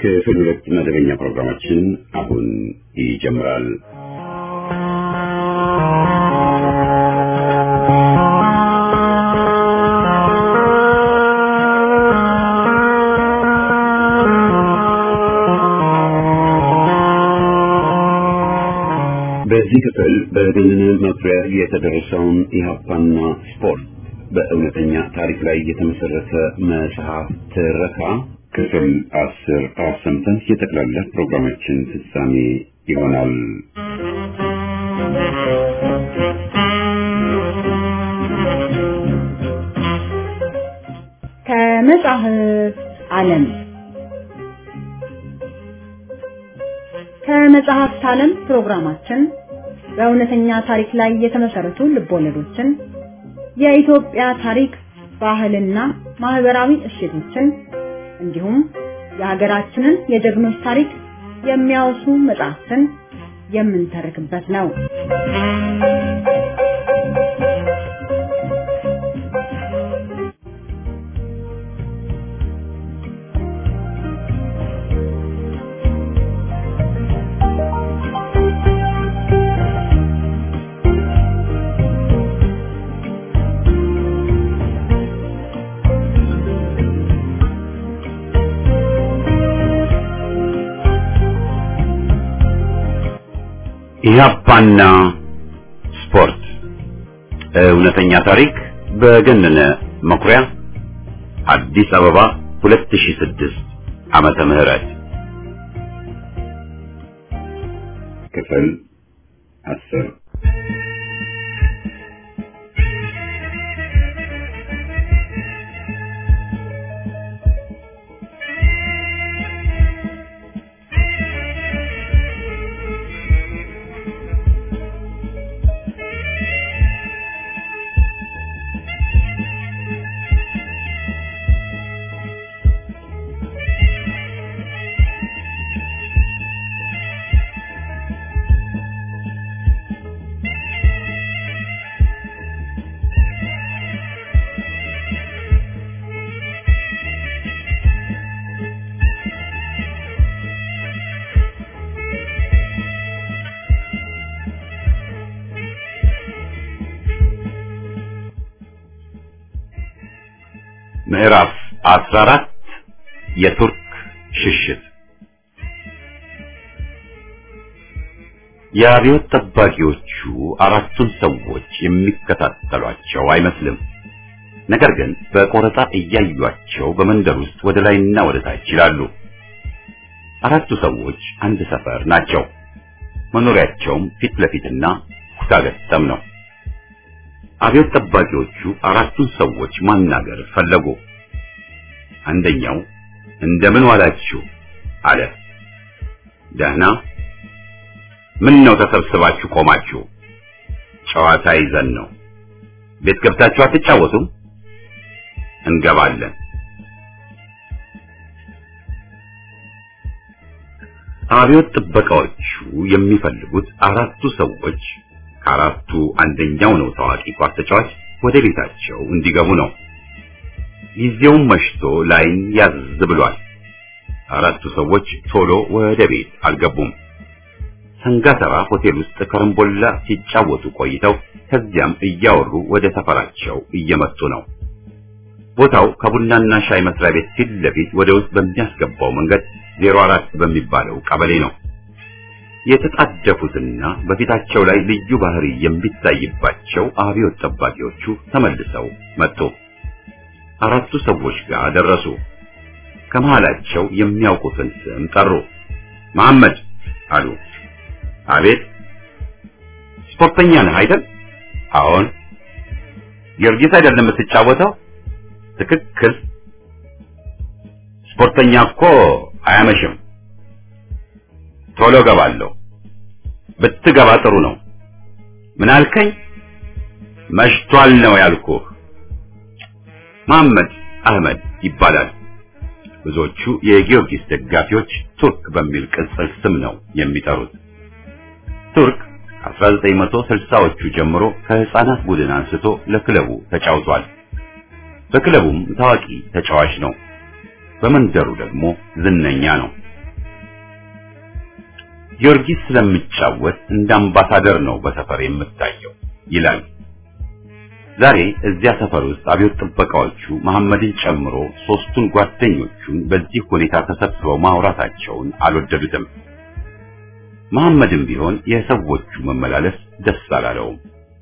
ክፍል ሁለት መደበኛ ፕሮግራማችን አሁን ይጀምራል። በዚህ ክፍል በገነነ መኩሪያ የተደረሰውን ኢህአፓና ስፖርት በእውነተኛ ታሪክ ላይ የተመሰረተ መጽሐፍ ትረካ ክፍል አስር አሰምተን የጠቅላላ ፕሮግራማችን ፍጻሜ ይሆናል። ከመጽሐፍ ዓለም ከመጽሐፍት ዓለም ፕሮግራማችን በእውነተኛ ታሪክ ላይ የተመሰረቱ ልቦለዶችን፣ የኢትዮጵያ ታሪክ፣ ባህልና ማህበራዊ እሴቶችን እንዲሁም የሀገራችንን የጀግኖች ታሪክ የሚያወሱ መጽሐፍትን የምንተርክበት ነው። ኢህአፓና ስፖርት እውነተኛ ታሪክ በገነነ መኩሪያ አዲስ አበባ 2006 ዓመተ ምህረት ክፍል አስር ምዕራፍ 14 የቱርክ ሽሽት የአብዮት ጠባቂዎቹ አራቱን ሰዎች የሚከታተሏቸው አይመስልም። ነገር ግን በቆረጣ እያዩቸው በመንደር ውስጥ ወደ ላይና ወደ ታች ይላሉ። አራቱ ሰዎች አንድ ሰፈር ናቸው። መኖሪያቸውም ፊት ለፊትና ኩታገጠም ነው። አብዮት ጠባቂዎቹ አራቱን ሰዎች ማናገር ፈለጉ። አንደኛው እንደምን ዋላችሁ አለ። ደህና። ምን ነው ተሰብስባችሁ ቆማችሁ? ጨዋታ ይዘን ነው። ቤት ገብታችሁ አትጫወቱም? እንገባለን። አብዮት ጥበቃዎቹ የሚፈልጉት አራቱ ሰዎች ከአራቱ አንደኛው ነው ታዋቂ ኳስ ተጫዋች ወደ ቤታቸው እንዲገቡ ነው። ጊዜውም መሽቶ ላይን ያዝ ብሏል። አራቱ ሰዎች ቶሎ ወደ ቤት አልገቡም። ሰንጋተራ ሆቴል ውስጥ ከረምቦላ ሲጫወቱ ቆይተው ከዚያም እያወሩ ወደ ሰፈራቸው እየመጡ ነው። ቦታው ከቡናና ሻይ መስሪያ ቤት ፊት ለፊት ወደ ውስጥ በሚያስገባው መንገድ ዜሮ አራት በሚባለው ቀበሌ ነው። የተጣደፉትና በፊታቸው ላይ ልዩ ባህሪ የሚታይባቸው አብዮት ጠባቂዎቹ ተመልሰው መጡ። አራቱ ሰዎች ጋር ደረሱ። ከመሃላቸው የሚያውቁትን ስም ጠሩ። መሐመድ አሉ። አቤት። ስፖርተኛ ነህ አይደል? አዎን። ጊዮርጊስ አይደለም የምትጫወተው? ትክክል። ስፖርተኛ እኮ አያመሽም። ቶሎ ገባለሁ። ብትገባ ጥሩ ነው። ምን አልከኝ? መሽቷል ነው ያልኩህ። መሐመድ አህመድ ይባላል። ብዙዎቹ የጊዮርጊስ ደጋፊዎች ቱርክ በሚል ቅጽል ስም ነው የሚጠሩት። ቱርክ ከ1960ዎቹ ጀምሮ ከህፃናት ቡድን አንስቶ ለክለቡ ተጫውቷል። በክለቡም ታዋቂ ተጫዋች ነው። በመንደሩ ደግሞ ዝነኛ ነው። ጊዮርጊስ ስለምጫወት እንደ አምባሳደር ነው በሰፈር የምታየው ይላል። ዛሬ እዚያ ሰፈር ውስጥ አብዮት ጥበቃዎቹ መሐመድን ጨምሮ ሶስቱን ጓደኞቹን በዚህ ሁኔታ ተሰብስበው ማውራታቸውን አልወደዱትም። መሐመድም ቢሆን የሰዎቹ መመላለስ ደስ አላለውም።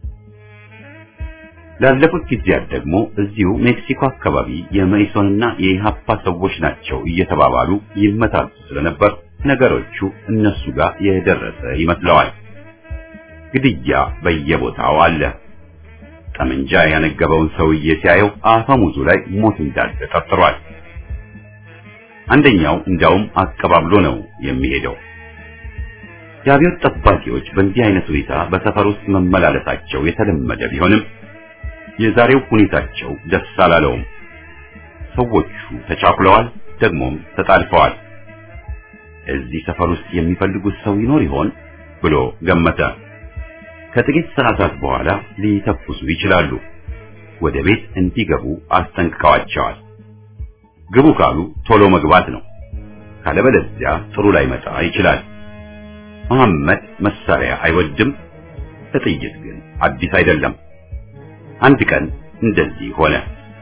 ላለፉት ጊዜያት ደግሞ እዚሁ ሜክሲኮ አካባቢ የመኢሶንና የኢሃፓ ሰዎች ናቸው እየተባባሉ ይመታሉ ስለነበር ነገሮቹ እነሱ ጋር የደረሰ ይመስለዋል። ግድያ በየቦታው አለ። ጠመንጃ ያነገበውን ሰውዬ ሲያየው አፈሙዙ ላይ ሞት እንዳለ ጠርጥሯል። አንደኛው እንዳውም አቀባብሎ ነው የሚሄደው። የአብዮት ጠባቂዎች በእንዲህ አይነት ሁኔታ በሰፈር ውስጥ መመላለሳቸው የተለመደ ቢሆንም የዛሬው ሁኔታቸው ደስ አላለውም። ሰዎቹ ተቻኩለዋል፣ ደግሞም ተጣልፈዋል። እዚህ ሰፈር ውስጥ የሚፈልጉት ሰው ይኖር ይሆን ብሎ ገመተ። ከጥቂት ሰዓታት በኋላ ሊተኩሱ ይችላሉ። ወደ ቤት እንዲገቡ አስጠንቅቀዋቸዋል። ግቡ ካሉ ቶሎ መግባት ነው፣ ካለበለዚያ ጥሩ ላይ መጣ ይችላል። መሐመድ መሳሪያ አይወድም፣ ለጥይት ግን አዲስ አይደለም። አንድ ቀን እንደዚህ ሆነ።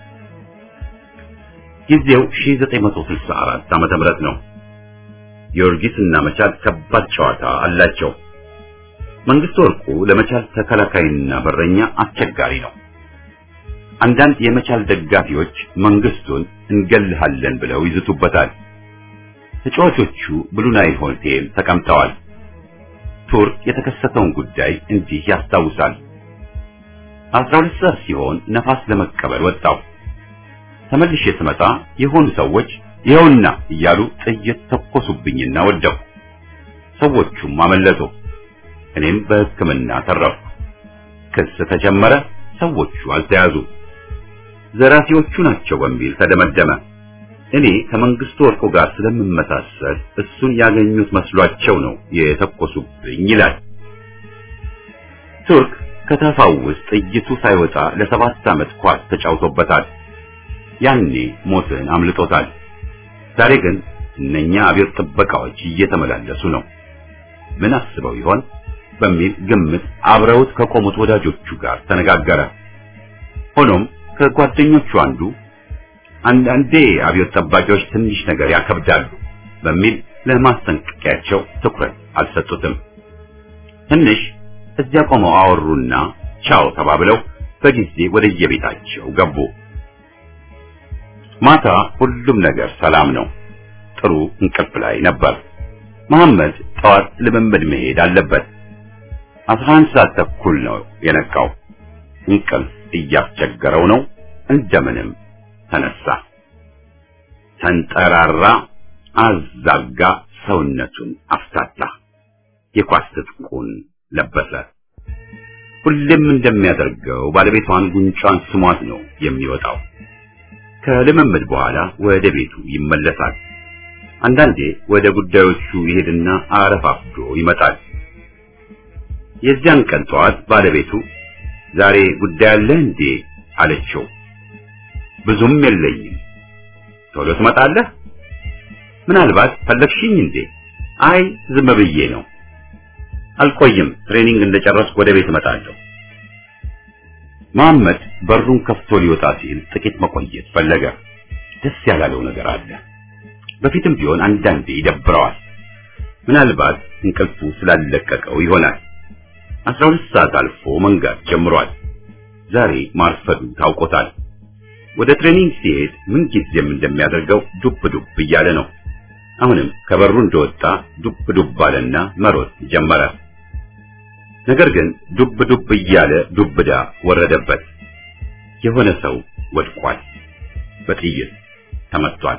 ጊዜው 1964 ዓመተ ምህረት ነው። ጊዮርጊስ እና መቻል ከባድ ጨዋታ አላቸው። መንግስቱ ወርቁ ለመቻል ተከላካይና በረኛ አስቸጋሪ ነው። አንዳንድ የመቻል ደጋፊዎች መንግስቱን እንገልሃለን ብለው ይዝቱበታል። ተጫዋቾቹ ብሉ ናይል ሆቴል ተቀምጠዋል። ቱርክ የተከሰተውን ጉዳይ እንዲህ ያስታውሳል። አስራ ሁለት ሰዓት ሲሆን ነፋስ ለመቀበል ወጣው። ተመልሼ ስመጣ የሆኑ ሰዎች ይኸውና እያሉ ጥይት ተኮሱብኝና ወደቁ። ሰዎቹም አመለጡ። እኔም በሕክምና ተረፍኩ። ክስ ተጀመረ። ሰዎቹ አልተያዙ። ዘራፊዎቹ ናቸው በሚል ተደመደመ። እኔ ከመንግስቱ ወርቁ ጋር ስለምመሳሰል እሱን ያገኙት መስሏቸው ነው የተኮሱብኝ ይላል። ቱርክ ከተፋው ውስጥ ጥይቱ ሳይወጣ ለሰባት ዓመት ኳስ ተጫውቶበታል። ያኔ ሞትን አምልጦታል። ዛሬ ግን እነኛ አብዮት ጥበቃዎች እየተመላለሱ ነው። ምን አስበው ይሆን በሚል ግምት አብረውት ከቆሙት ወዳጆቹ ጋር ተነጋገረ። ሆኖም ከጓደኞቹ አንዱ አንዳንዴ አብዮት ጠባቂዎች ትንሽ ነገር ያከብዳሉ በሚል ለማስጠንቀቂያቸው ትኩረት አልሰጡትም። ትንሽ እዚያ ቆመው አወሩና ቻው ተባብለው በጊዜ ወደየቤታቸው ገቡ። ማታ ሁሉም ነገር ሰላም ነው። ጥሩ እንቅልፍ ላይ ነበር። መሐመድ ጠዋት ልምምድ መሄድ አለበት። አስራ አንድ ሰዓት ተኩል ነው የነቃው። እንቅልፍ እያስቸገረው ነው። እንደምንም ተነሳ፣ ተንጠራራ፣ አዛጋ፣ ሰውነቱን አፍታታ፣ የኳስ ትጥቁን ለበሰ። ሁሌም እንደሚያደርገው ባለቤቷን ጉንጯን ስሟት ነው የሚወጣው። ከልምምድ በኋላ ወደ ቤቱ ይመለሳል። አንዳንዴ ወደ ጉዳዮቹ ይሄድና አረፋፍዶ ይመጣል። የዚያን ቀን ጠዋት ባለቤቱ ዛሬ ጉዳይ አለ እንዴ አለችው። ብዙም የለኝም። ቶሎ ትመጣለህ? ምናልባት ፈለግሽኝ እንዴ? አይ ዝም ብዬ ነው። አልቆይም። ትሬኒንግ እንደጨረስኩ ወደ ቤት እመጣለሁ። መሐመድ በሩን ከፍቶ ሊወጣ ሲል ጥቂት መቆየት ፈለገ። ደስ ያላለው ነገር አለ። በፊትም ቢሆን አንዳንዴ ይደብረዋል። ምናልባት እንቅልፉ ስላለቀቀው ይሆናል። አስራ ሁለት ሰዓት አልፎ መንጋት ጀምሯል። ዛሬ ማርፈዱ ታውቆታል። ወደ ትሬኒንግ ሲሄድ ምን ጊዜም እንደሚያደርገው ዱብ ዱብ እያለ ነው። አሁንም ከበሩ እንደወጣ ዱብ ዱብ አለና መሮጥ ጀመረ። ነገር ግን ዱብ ዱብ እያለ ዱብዳ ወረደበት። የሆነ ሰው ወድቋል። በጥይት ተመቷል።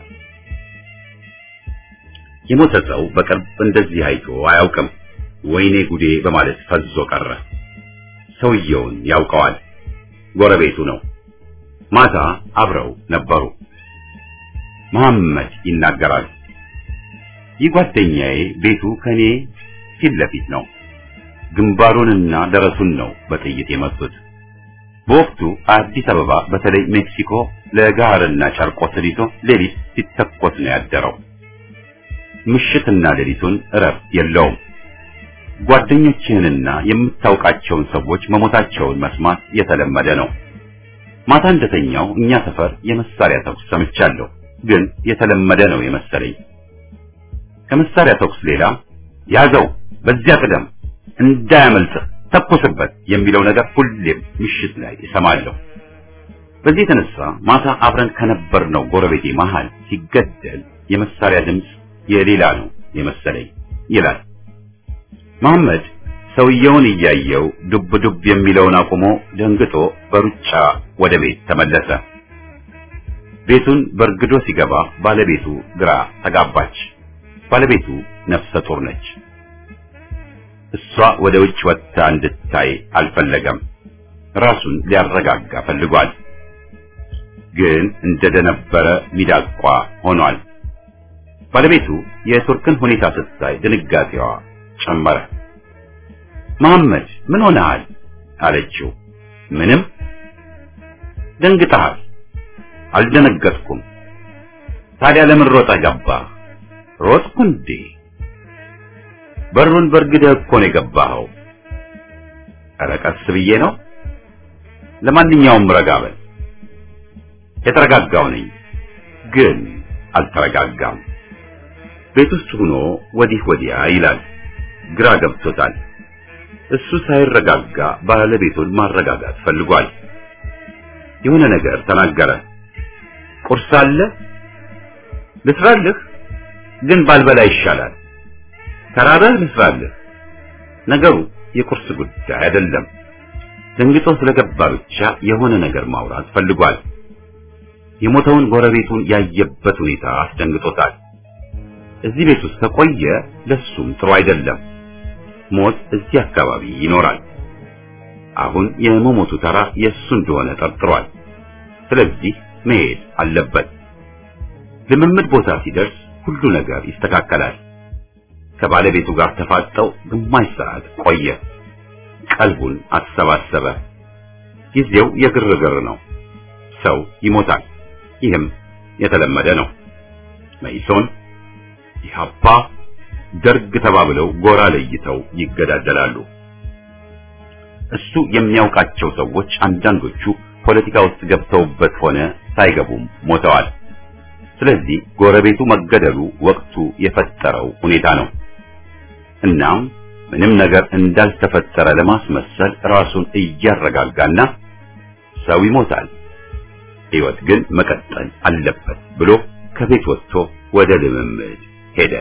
የሞተ ሰው በቅርብ እንደዚህ አይቶ አያውቅም። ወይኔ ጉዴ በማለት ፈዞ ቀረ። ሰውየውን ያውቀዋል። ጎረቤቱ ነው። ማታ አብረው ነበሩ። መሐመድ ይናገራል። ይህ ጓደኛዬ ቤቱ ከኔ ፊት ለፊት ነው። ግንባሩንና ደረቱን ነው በጥይት የመቱት። በወቅቱ አዲስ አበባ በተለይ ሜክሲኮ ለጋርና ጨርቆስን ይዞ ሌሊት ሲተኮስ ነው ያደረው። ምሽትና ሌሊቱን እረፍት የለውም። ጓደኞችህንና የምታውቃቸውን ሰዎች መሞታቸውን መስማት የተለመደ ነው። ማታ እንደተኛው እኛ ሰፈር የመሳሪያ ተኩስ ሰምቻለሁ፣ ግን የተለመደ ነው የመሰለኝ። ከመሳሪያ ተኩስ ሌላ ያዘው፣ በዚያ ቅደም፣ እንዳያመልጥህ፣ ተኩስበት የሚለው ነገር ሁሌም ምሽት ላይ እሰማለሁ። በዚህ የተነሳ ማታ አብረን ከነበርነው ጎረቤቴ መሃል ሲገደል የመሳሪያ ድምፅ የሌላ ነው የመሰለኝ ይላል መሐመድ። ሰውየውን እያየው ዱብ ዱብ የሚለውን አቁሞ ደንግጦ በሩጫ ወደ ቤት ተመለሰ። ቤቱን በርግዶ ሲገባ ባለቤቱ ግራ ተጋባች። ባለቤቱ ነፍሰ ጡር ነች። እሷ ወደ ውጭ ወጥታ እንድታይ አልፈለገም። ራሱን ሊያረጋጋ ፈልጓል። ግን እንደደነበረ ሚዳቋ ሆኗል። ባለቤቱ የቱርክን ሁኔታ ስታይ ድንጋጤዋ ጨመረ። መሐመድ ምን ሆነሃል? አለችው። ምንም። ደንግጠሃል? አልደነገጥኩም። ታዲያ ለምን ሮጠህ ገባህ? ሮጥኩ እንዴ? በሩን በርግደህ እኮ ነው የገባኸው። ኧረ ቀስ ብዬ ነው። ለማንኛውም ረጋ በል። የተረጋጋው ነኝ፣ ግን አልተረጋጋም። ቤት ውስጥ ሆኖ ወዲህ ወዲያ ይላል። ግራ ገብቶታል። እሱ ሳይረጋጋ ባለቤቱን ማረጋጋት ፈልጓል። የሆነ ነገር ተናገረ። ቁርስ አለ ልስራልህ፣ ግን ባልበላ ይሻላል። ተራበህ ልስራልህ። ነገሩ የቁርስ ጉዳይ አይደለም። ደንግጦ ስለገባ ብቻ የሆነ ነገር ማውራት ፈልጓል። የሞተውን ጎረቤቱን ያየበት ሁኔታ አስደንግጦታል። እዚህ ቤት ውስጥ ከቆየ ለሱም ጥሩ አይደለም። ሞት እዚህ አካባቢ ይኖራል። አሁን የመሞቱ ተራ የእሱ እንደሆነ ጠርጥሯል። ስለዚህ መሄድ አለበት። ልምምድ ቦታ ሲደርስ ሁሉ ነገር ይስተካከላል። ከባለቤቱ ጋር ተፋጠው ግማሽ ሰዓት ቆየ። ቀልቡን አሰባሰበ። ጊዜው የግርግር ነው። ሰው ይሞታል። ይህም የተለመደ ነው። መኢሶን፣ ኢህአፓ፣ ደርግ ተባብለው ጎራ ለይተው ይገዳደላሉ። እሱ የሚያውቃቸው ሰዎች አንዳንዶቹ ፖለቲካ ውስጥ ገብተውበት ሆነ ሳይገቡም ሞተዋል። ስለዚህ ጎረቤቱ መገደሉ ወቅቱ የፈጠረው ሁኔታ ነው። እናም ምንም ነገር እንዳልተፈጠረ ለማስመሰል ራሱን እያረጋጋና ሰው ይሞታል፣ ሕይወት ግን መቀጠል አለበት ብሎ ከቤት ወጥቶ ወደ ልምምድ ሄደ።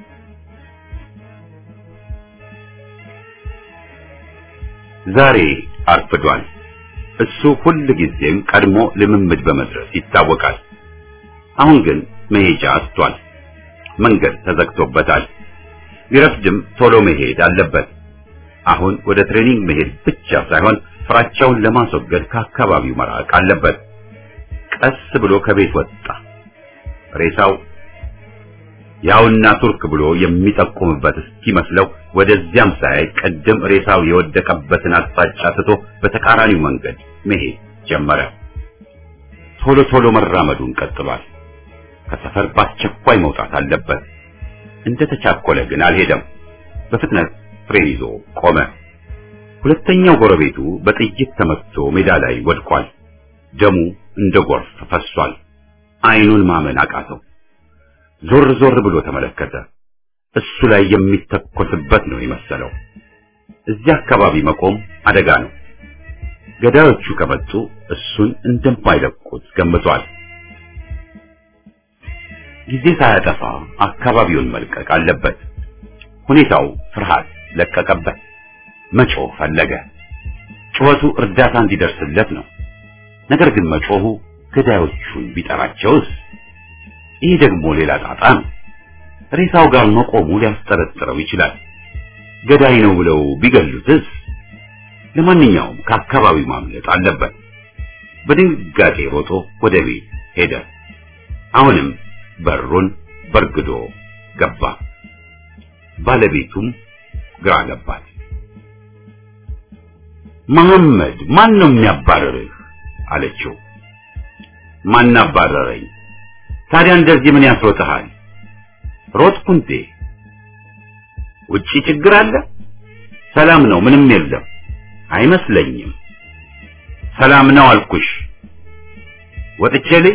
ዛሬ አርፍዷል። እሱ ሁል ጊዜም ቀድሞ ልምምድ በመድረስ ይታወቃል። አሁን ግን መሄጃ አጥቷል። መንገድ ተዘግቶበታል። ቢረፍድም ቶሎ መሄድ አለበት። አሁን ወደ ትሬኒንግ መሄድ ብቻ ሳይሆን ፍራቻውን ለማስወገድ ከአካባቢው መራቅ አለበት። ቀስ ብሎ ከቤት ወጣ። ሬሳው ያውና ቱርክ ብሎ የሚጠቁምበት እስኪመስለው ወደዚያም ሳያይ ቅድም ሬሳው የወደቀበትን አቅጣጫ ትቶ በተቃራኒው መንገድ መሄድ ጀመረ። ቶሎ ቶሎ መራመዱን ቀጥሏል። ከሰፈር በአስቸኳይ መውጣት አለበት። እንደ ተቻኮለ ግን አልሄደም። በፍጥነት ፍሬን ይዞ ቆመ። ሁለተኛው ጎረቤቱ በጥይት ተመትቶ ሜዳ ላይ ወድቋል። ደሙ እንደ ጎርፍ ፈሷል። አይኑን ማመን አቃተው። ዞር ዞር ብሎ ተመለከተ። እሱ ላይ የሚተኮስበት ነው የመሰለው። እዚህ አካባቢ መቆም አደጋ ነው። ገዳዮቹ ከመጡ እሱን እንደማይለቁት ገምቷል። ጊዜ ሳያጠፋ አካባቢውን መልቀቅ አለበት። ሁኔታው ፍርሃት ለቀቀበት። መጮህ ፈለገ። ጩኸቱ እርዳታ እንዲደርስለት ነው። ነገር ግን መጮሁ ገዳዮቹን ቢጠራቸውስ? ይህ ደግሞ ሌላ ጣጣ ነው። ሬሳው ጋር መቆሙ ሊያስጠረጥረው ይችላል። ገዳይ ነው ብለው ቢገሉትስ? ለማንኛውም ከአካባቢው ማምለጥ አለበት። በድንጋጤ ሮጦ ወደ ቤት ሄደ። አሁንም በሩን በርግዶ ገባ። ባለቤቱም ግራ ገባት። መሐመድ ማን ነው የሚያባረርህ? አለችው። ማን አባረረኝ? ታዲያ እንደዚህ ምን ያስሮጥሃል? ሮጥኩ እንዴ? ውጪ ችግር አለ? ሰላም ነው፣ ምንም የለም። አይመስለኝም። ሰላም ነው አልኩሽ። ወጥቼ ልይ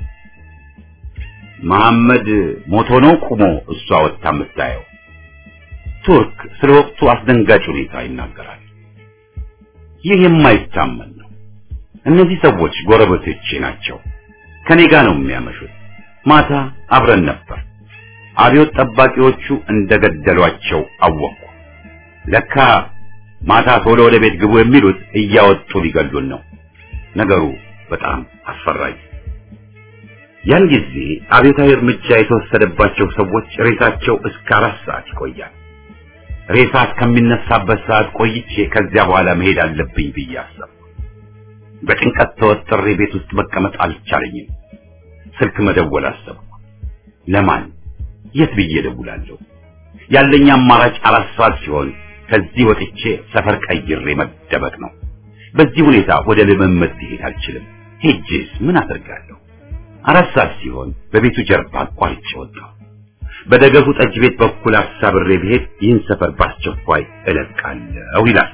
መሐመድ ሞቶ ነው ቁሞ እሷ ወጥታ የምታየው። ቱርክ ስለ ወቅቱ አስደንጋጭ ሁኔታ ይናገራል። ይህ የማይታመን ነው። እነዚህ ሰዎች ጎረቤቶቼ ናቸው። ከኔ ጋር ነው የሚያመሹት። ማታ አብረን ነበር። አብዮት ጠባቂዎቹ እንደገደሏቸው አወቅኩ። ለካ ማታ ቶሎ ወደ ቤት ግቡ የሚሉት እያወጡ ሊገሉን ነው። ነገሩ በጣም አስፈራኝ። ያን ጊዜ አብዮታዊ እርምጃ የተወሰደባቸው ሰዎች ሬሳቸው እስከ አራት ሰዓት ይቆያል። ሬሳ እስከሚነሳበት ሰዓት ቆይቼ ከዚያ በኋላ መሄድ አለብኝ ብዬ አሰብኩ። በጭንቀት ተወጥሬ ቤት ውስጥ መቀመጥ አልቻለኝም። ስልክ መደወል አሰብኩ። ለማን? የት ብዬ ደውላለሁ? ያለኝ አማራጭ አራት ሰዓት ሲሆን ከዚህ ወጥቼ ሰፈር ቀይሬ መደበቅ ነው። በዚህ ሁኔታ ወደ ልምምድ ሊሄድ አልችልም። ሄጄስ ምን አደርጋለሁ? አራት ሰዓት ሲሆን በቤቱ ጀርባ አቋርጬ ወጣሁ። በደገፉ ጠጅ ቤት በኩል አሳብሬ ብሄድ ይህን ሰፈር ባስቸኳይ እለቃለሁ ይላል።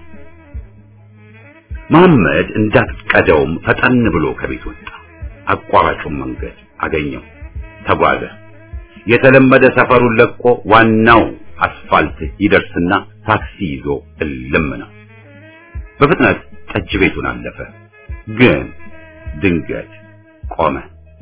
መሐመድ እንዳትቀደውም ፈጠን ብሎ ከቤት ወጣ። አቋራጩን መንገድ አገኘው፣ ተጓዘ። የተለመደ ሰፈሩን ለቆ ዋናው አስፋልት ይደርስና ታክሲ ይዞ እልም ነው። በፍጥነት ጠጅ ቤቱን አለፈ። ግን ድንገት ቆመ።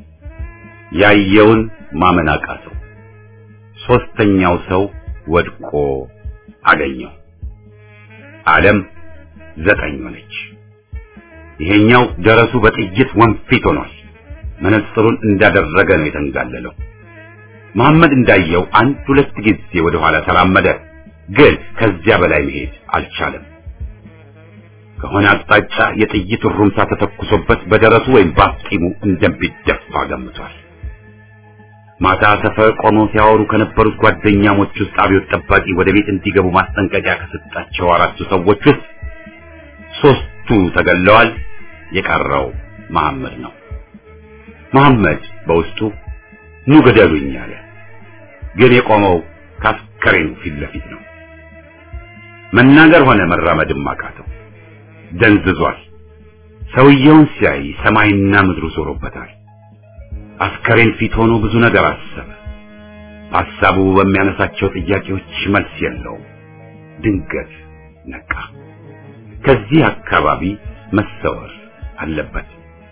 ያየውን ማመን አቃተው። ሶስተኛው ሰው ወድቆ አገኘው። ዓለም ዘጠኝ ሆነች። ይሄኛው ደረሱ በጥይት ወንፊት ሆኗል። መነጽሩን እንዳደረገ ነው የተንጋለለው። መሐመድ እንዳየው አንድ ሁለት ጊዜ ወደ ኋላ ተራመደ፣ ግን ከዚያ በላይ መሄድ አልቻለም። ከሆነ አቅጣጫ የጥይት ሩምታ ተተኩሶበት በደረቱ ወይም በአፍጢሙ እንደሚደፋ ገምቷል። ማታ ሰፈር ቆመው ሲያወሩ ከነበሩት ጓደኛሞች ውስጥ አብዮት ጠባቂ ወደ ቤት እንዲገቡ ማስጠንቀቂያ ከሰጣቸው አራቱ ሰዎች ውስጥ ሶስቱ ተገለዋል። የቀረው መሐመድ ነው። መሐመድ በውስጡ ኑ ገደሉኝ አለ። ግን የቆመው ካስከሬኑ ፊት ለፊት ነው። መናገር ሆነ መራመድም አቃተው። ደንዝዟል። ሰውየውን ሲያይ ሰማይና ምድሩ ዞሮበታል። አስከሬን ፊት ሆኖ ብዙ ነገር አሰበ። ሐሳቡ በሚያነሳቸው ጥያቄዎች መልስ የለውም። ድንገት ነቃ። ከዚህ አካባቢ መሰወር አለበት።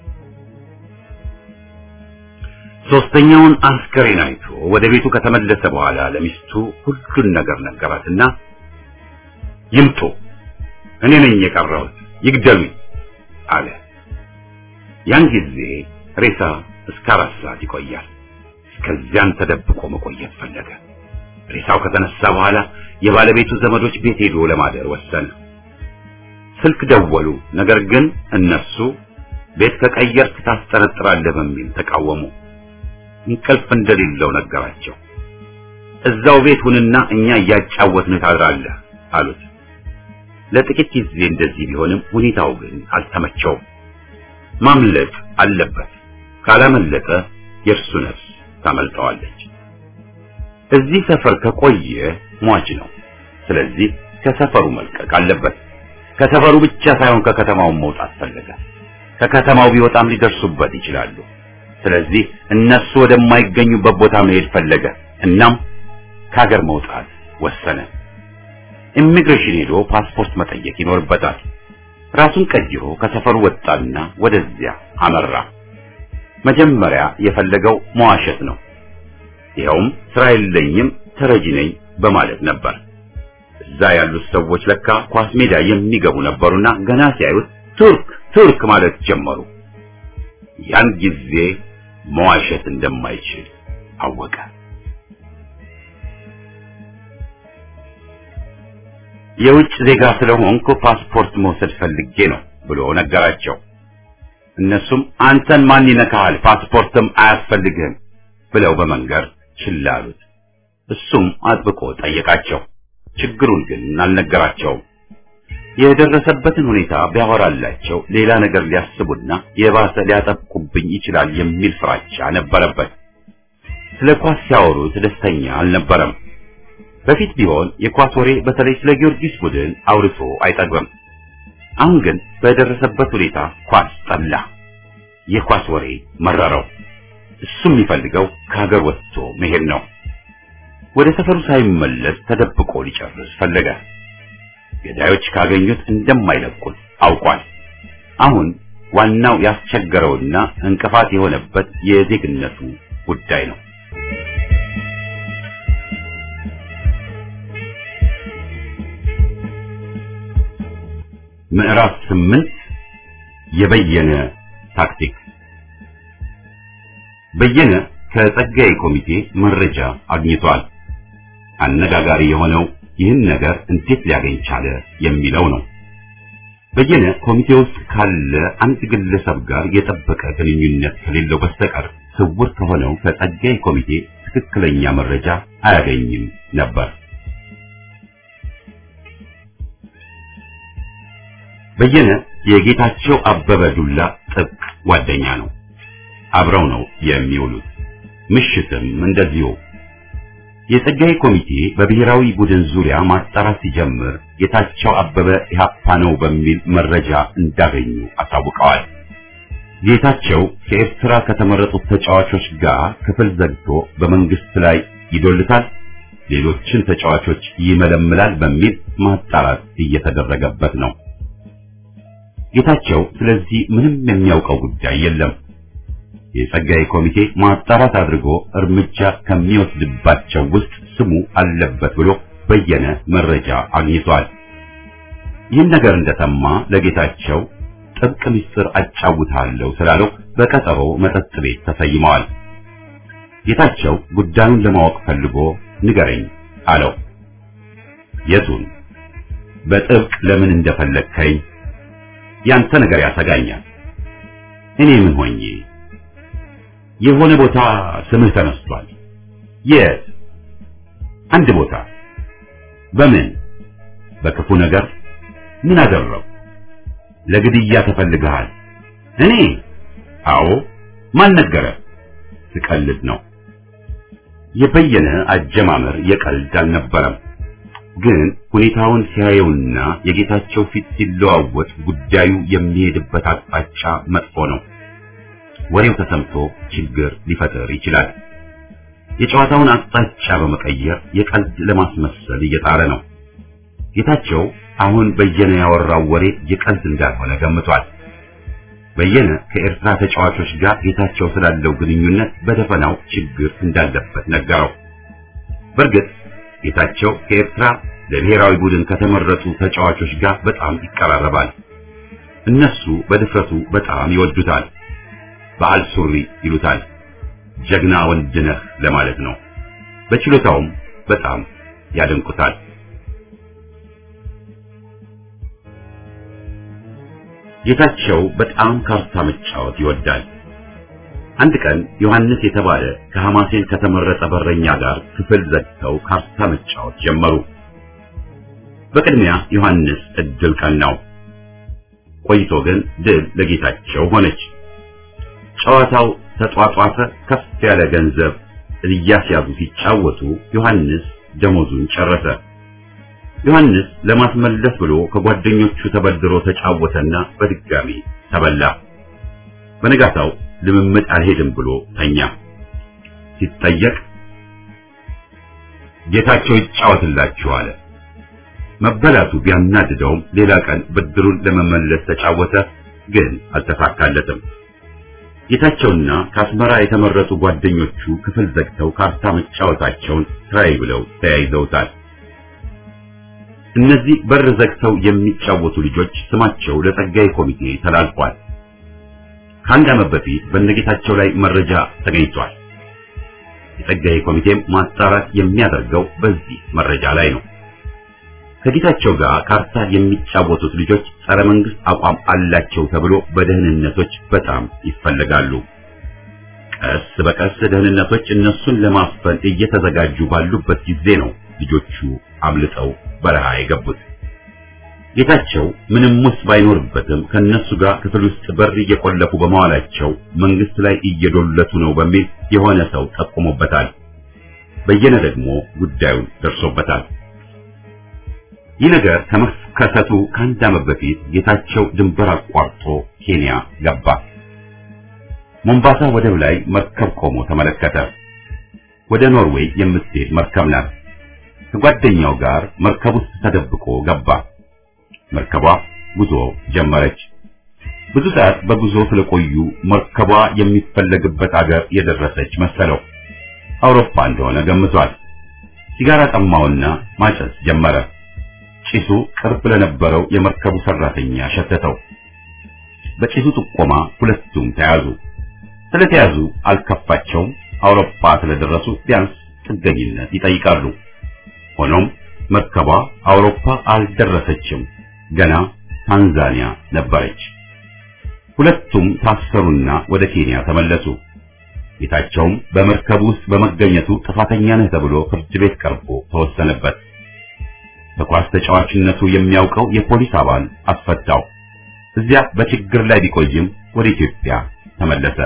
ሶስተኛውን አስከሬን አይቶ ወደ ቤቱ ከተመለሰ በኋላ ለሚስቱ ሁሉን ነገር ነገራትና ይምጡ፣ እኔ ነኝ የቀረሁት፣ ይግደሉኝ አለ። ያን ጊዜ ሬሳ እስከ አራት ሰዓት ይቆያል። ከዚያን ተደብቆ መቆየት ፈለገ። ሬሳው ከተነሳ በኋላ የባለቤቱ ዘመዶች ቤት ሄዶ ለማደር ወሰነ። ስልክ ደወሉ። ነገር ግን እነሱ ቤት ከቀየርክ ታስጠረጥራለህ በሚል ተቃወሙ። እንቅልፍ እንደሌለው ነገራቸው። እዛው ቤት ሁንና እኛ እያጫወትን ታድራለህ አሉት። ለጥቂት ጊዜ እንደዚህ ቢሆንም ሁኔታው ግን አልተመቸውም። ማምለጥ አለበት። ካላመለጠ የእርሱ ነፍስ ታመልጠዋለች። እዚህ ሰፈር ከቆየ ሟች ነው። ስለዚህ ከሰፈሩ መልቀቅ አለበት። ከሰፈሩ ብቻ ሳይሆን ከከተማው መውጣት ፈለገ። ከከተማው ቢወጣም ሊደርሱበት ይችላሉ። ስለዚህ እነሱ ወደማይገኙበት ቦታ መሄድ ፈለገ። እናም ከሀገር መውጣት ወሰነ። ኢሚግሬሽን ሄዶ ፓስፖርት መጠየቅ ይኖርበታል። ራሱን ቀይሮ ከሰፈሩ ወጣና ወደዚያ አመራ። መጀመሪያ የፈለገው መዋሸት ነው። ይኸውም ስራ የለኝም ተረጂ ነኝ በማለት ነበር። እዛ ያሉት ሰዎች ለካ ኳስ ሜዳ የሚገቡ ነበሩና ገና ሲያዩት ቱርክ ቱርክ ማለት ጀመሩ። ያን ጊዜ መዋሸት እንደማይችል አወቀ። የውጭ ዜጋ ስለሆንኩ ፓስፖርት መውሰድ ፈልጌ ነው ብሎ ነገራቸው። እነሱም አንተን ማን ይነካሃል? ፓስፖርትም አያስፈልግህም ብለው በመንገር ችላ አሉት። እሱም አጥብቆ ጠየቃቸው። ችግሩን ግን አልነገራቸውም። የደረሰበትን ሁኔታ ቢያወራላቸው ሌላ ነገር ሊያስቡና የባሰ ሊያጠቁብኝ ይችላል የሚል ፍራቻ ነበረበት። ስለ ኳስ ሲያወሩት ደስተኛ አልነበረም። በፊት ቢሆን የኳስ ወሬ በተለይ ስለ ጊዮርጊስ ቡድን አውርቶ አይጠግብም። አሁን ግን በደረሰበት ሁኔታ ኳስ ጠላ። የኳስ ወሬ መረረው። እሱ የሚፈልገው ከሀገር ወጥቶ መሄድ ነው። ወደ ሰፈሩ ሳይመለስ ተደብቆ ሊጨርስ ፈለገ። ገዳዮች ካገኙት እንደማይለቁት አውቋል። አሁን ዋናው ያስቸገረውና እንቅፋት የሆነበት የዜግነቱ ጉዳይ ነው። ምዕራፍ ስምንት የበየነ ታክቲክ በየነ ከጸጋዬ ኮሚቴ መረጃ አግኝቷል። አነጋጋሪ የሆነው ይህን ነገር እንዴት ሊያገኝ ቻለ የሚለው ነው። በየነ ኮሚቴ ውስጥ ካለ አንድ ግለሰብ ጋር የጠበቀ ግንኙነት ከሌለው በስተቀር ስውር ከሆነው ከጸጋዬ ኮሚቴ ትክክለኛ መረጃ አያገኝም ነበር። በየነ የጌታቸው አበበ ዱላ ጥብቅ ጓደኛ ነው። አብረው ነው የሚውሉት። ምሽትም እንደዚሁ። የጸጋዬ ኮሚቴ በብሔራዊ ቡድን ዙሪያ ማጣራት ሲጀምር ጌታቸው አበበ ኢህአፓ ነው በሚል መረጃ እንዳገኙ አሳውቀዋል። ጌታቸው ከኤርትራ ከተመረጡት ተጫዋቾች ጋር ክፍል ዘግቶ በመንግስት ላይ ይዶልታል፣ ሌሎችን ተጫዋቾች ይመለምላል በሚል ማጣራት እየተደረገበት ነው። ጌታቸው ስለዚህ ምንም የሚያውቀው ጉዳይ የለም። የጸጋዬ ኮሚቴ ማጣራት አድርጎ እርምጃ ከሚወስድባቸው ውስጥ ስሙ አለበት ብሎ በየነ መረጃ አግኝቷል። ይህን ነገር እንደሰማ ለጌታቸው ጥብቅ ምስጢር አጫውታለሁ ስላለው በቀጠሮ መጠጥ ቤት ተሰይመዋል። ጌታቸው ጉዳዩን ለማወቅ ፈልጎ ንገረኝ አለው። የቱን? በጥብቅ ለምን እንደፈለግከኝ ያንተ ነገር ያሰጋኛል። እኔ ምን ሆኜ? የሆነ ቦታ ስምህ ተነስቷል። የት? አንድ ቦታ። በምን? በክፉ ነገር። ምን አደረው? ለግድያ ተፈልገሃል። እኔ? አዎ። ማን ነገረ? ስቀልድ ነው። የበየነ አጀማመር የቀልድ አልነበረም። ግን ሁኔታውን ሲያየውና የጌታቸው ፊት ሲለዋወጥ ጉዳዩ የሚሄድበት አቅጣጫ መጥፎ ነው። ወሬው ተሰምቶ ችግር ሊፈጥር ይችላል። የጨዋታውን አቅጣጫ በመቀየር የቀልድ ለማስመሰል እየጣረ ነው። ጌታቸው አሁን በየነ ያወራው ወሬ የቀልድ እንዳልሆነ ገምቷል። በየነ ከኤርትራ ተጫዋቾች ጋር ጌታቸው ስላለው ግንኙነት በደፈናው ችግር እንዳለበት ነገረው። በእርግጥ ጌታቸው ከኤርትራ ለብሔራዊ ቡድን ከተመረጡ ተጫዋቾች ጋር በጣም ይቀራረባል። እነሱ በድፍረቱ በጣም ይወዱታል። በዓል ሱሪ ይሉታል። ጀግና ወንድ ነህ ለማለት ነው። በችሎታውም በጣም ያደንቁታል። ጌታቸው በጣም ካርታ መጫወት ይወዳል። አንድ ቀን ዮሐንስ የተባለ ከሐማሴን ከተመረጠ በረኛ ጋር ክፍል ዘግተው ካርታ መጫወት ጀመሩ። በቅድሚያ ዮሐንስ እድል ቀናው። ቆይቶ ግን ድል ለጌታቸው ሆነች። ጨዋታው ተጧጧፈ። ከፍ ያለ ገንዘብ እያስያዙ ሲጫወቱ ዮሐንስ ደሞዙን ጨረሰ። ዮሐንስ ለማስመለስ ብሎ ከጓደኞቹ ተበድሮ ተጫወተና በድጋሚ ተበላ። በነጋታው ልምምድ አልሄድም ብሎ ተኛ። ሲጠየቅ ጌታቸው ይጫወትላችሁ አለ። መበላቱ ቢያናድደውም ሌላ ቀን ብድሩን ለመመለስ ተጫወተ፣ ግን አልተሳካለትም። ጌታቸውና ከአስመራ የተመረጡ ጓደኞቹ ክፍል ዘግተው ካርታ መጫወታቸውን ስራዬ ብለው ተያይዘውታል። እነዚህ በር ዘግተው የሚጫወቱ ልጆች ስማቸው ለጸጋዬ ኮሚቴ ተላልፏል። ከአንድ ዓመት በፊት በነጌታቸው ላይ መረጃ ተገኝቷል። የጸጋዬ ኮሚቴም ማጣራት የሚያደርገው በዚህ መረጃ ላይ ነው። ከጌታቸው ጋር ካርታ የሚጫወቱት ልጆች ጸረ መንግስት አቋም አላቸው ተብሎ በደህንነቶች በጣም ይፈለጋሉ። ቀስ በቀስ ደህንነቶች እነሱን ለማፈን እየተዘጋጁ ባሉበት ጊዜ ነው ልጆቹ አምልጠው በረሃ የገቡት። ጌታቸው ምንም ውስጥ ባይኖርበትም ከነሱ ጋር ክፍል ውስጥ በር እየቆለፉ በመዋላቸው መንግስት ላይ እየዶለቱ ነው በሚል የሆነ ሰው ጠቁሞበታል። በየነ ደግሞ ጉዳዩን ደርሶበታል። ይህ ነገር ከመከሰቱ ከአንድ ዓመት በፊት ጌታቸው ድንበር አቋርጦ ኬንያ ገባ። ሞምባሳ ወደብ ላይ መርከብ ቆሞ ተመለከተ። ወደ ኖርዌይ የምትሄድ መርከብ ናት። ከጓደኛው ጋር መርከብ ውስጥ ተደብቆ ገባ። መርከቧ ጉዞ ጀመረች። ብዙ ሰዓት በጉዞ ስለቆዩ መርከቧ የሚፈለግበት አገር የደረሰች መሰለው። አውሮፓ እንደሆነ ገምቷል። ሲጋራ ጠማውና ማጨስ ጀመረ። ጭሱ ቅርብ ለነበረው የመርከቡ ሰራተኛ ሸተተው። በጭሱ ጥቆማ ሁለቱም ተያዙ። ስለተያዙ አልከፋቸውም። አውሮፓ ስለደረሱ ቢያንስ ጥገኝነት ይጠይቃሉ። ሆኖም መርከቧ አውሮፓ አልደረሰችም። ገና ታንዛኒያ ነበረች። ሁለቱም ታሰሩና ወደ ኬንያ ተመለሱ። ጌታቸውም በመርከብ ውስጥ በመገኘቱ ጥፋተኛ ነህ ተብሎ ፍርድ ቤት ቀርቦ ተወሰነበት። በኳስ ተጫዋችነቱ የሚያውቀው የፖሊስ አባል አስፈታው። እዚያ በችግር ላይ ቢቆይም ወደ ኢትዮጵያ ተመለሰ።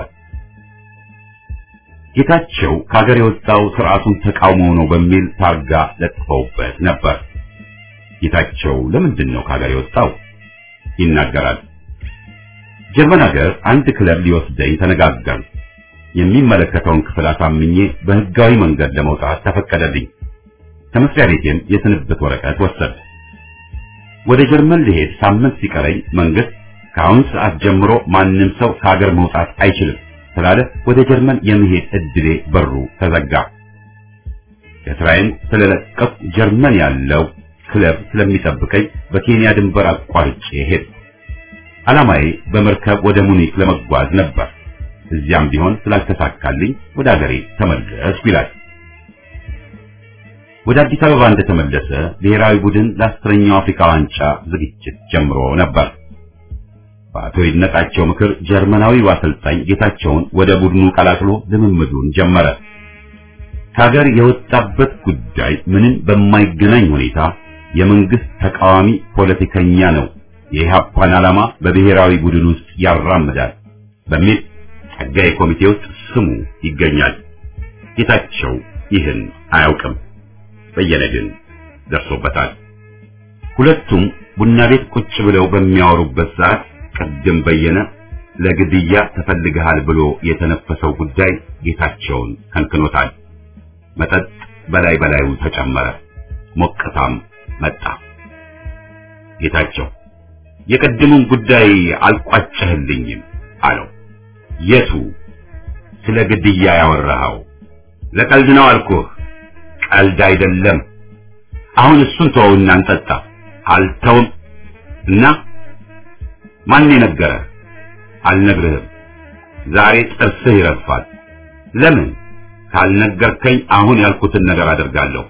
ጌታቸው ከሀገር የወጣው ስርዓቱን ተቃውሞ ነው በሚል ታርጋ ለጥፈውበት ነበር። ጌታቸው ለምንድን ነው ከሀገር የወጣው ይናገራል። ጀርመን ሀገር አንድ ክለብ ሊወስደኝ ተነጋገር። የሚመለከተውን ክፍል አሳምኜ በህጋዊ መንገድ ለመውጣት ተፈቀደልኝ። ከመስሪያ ቤቴም የስንብት ወረቀት ወሰድ። ወደ ጀርመን ልሄድ ሳምንት ሲቀረኝ መንግስት ከአሁን ሰዓት ጀምሮ ማንም ሰው ከሀገር መውጣት አይችልም ስላለ ወደ ጀርመን የመሄድ እድሌ በሩ ተዘጋ። ከስራዬን ስለለቀቁ ጀርመን ያለው ክለብ ስለሚጠብቀኝ በኬንያ ድንበር አቋርጬ ሄድኩ። ዓላማዬ በመርከብ ወደ ሙኒክ ለመጓዝ ነበር። እዚያም ቢሆን ስላልተሳካልኝ ወደ አገሬ ተመለስኩ ይላል። ወደ አዲስ አበባ እንደተመለሰ ብሔራዊ ቡድን ለአስረኛው አፍሪካ ዋንጫ ዝግጅት ጀምሮ ነበር። በአቶ ይድነቃቸው ምክር ጀርመናዊው አሰልጣኝ ጌታቸውን ወደ ቡድኑ ቀላቅሎ ልምምዱን ጀመረ። ከሀገር የወጣበት ጉዳይ ምንም በማይገናኝ ሁኔታ የመንግስት ተቃዋሚ ፖለቲከኛ ነው፣ የኢህአፓን ዓላማ በብሔራዊ ቡድን ውስጥ ያራምዳል በሚል ጸጋዬ ኮሚቴ ውስጥ ስሙ ይገኛል። ጌታቸው ይህን አያውቅም። በየነ ግን ደርሶበታል። ሁለቱም ቡና ቤት ቁጭ ብለው በሚያወሩበት ሰዓት ቅድም በየነ ለግድያ ተፈልገሃል ብሎ የተነፈሰው ጉዳይ ጌታቸውን ከንክኖታል። መጠጥ በላይ በላዩ ተጨመረ፣ ሞቅታም መጣ። ጌታቸው የቅድሙን ጉዳይ አልቋጨህልኝም አለው። የቱ? ስለ ግድያ ያወራኸው? ለቀልድ ነው አልኩህ። ቀልድ አይደለም። አሁን እሱን ተወውና እንጠጣ። አልተውም እና ማን የነገረህ? አልነግርህም። ዛሬ ጥርስህ ይረግፋል። ለምን? ካልነገርከኝ አሁን ያልኩትን ነገር አደርጋለሁ።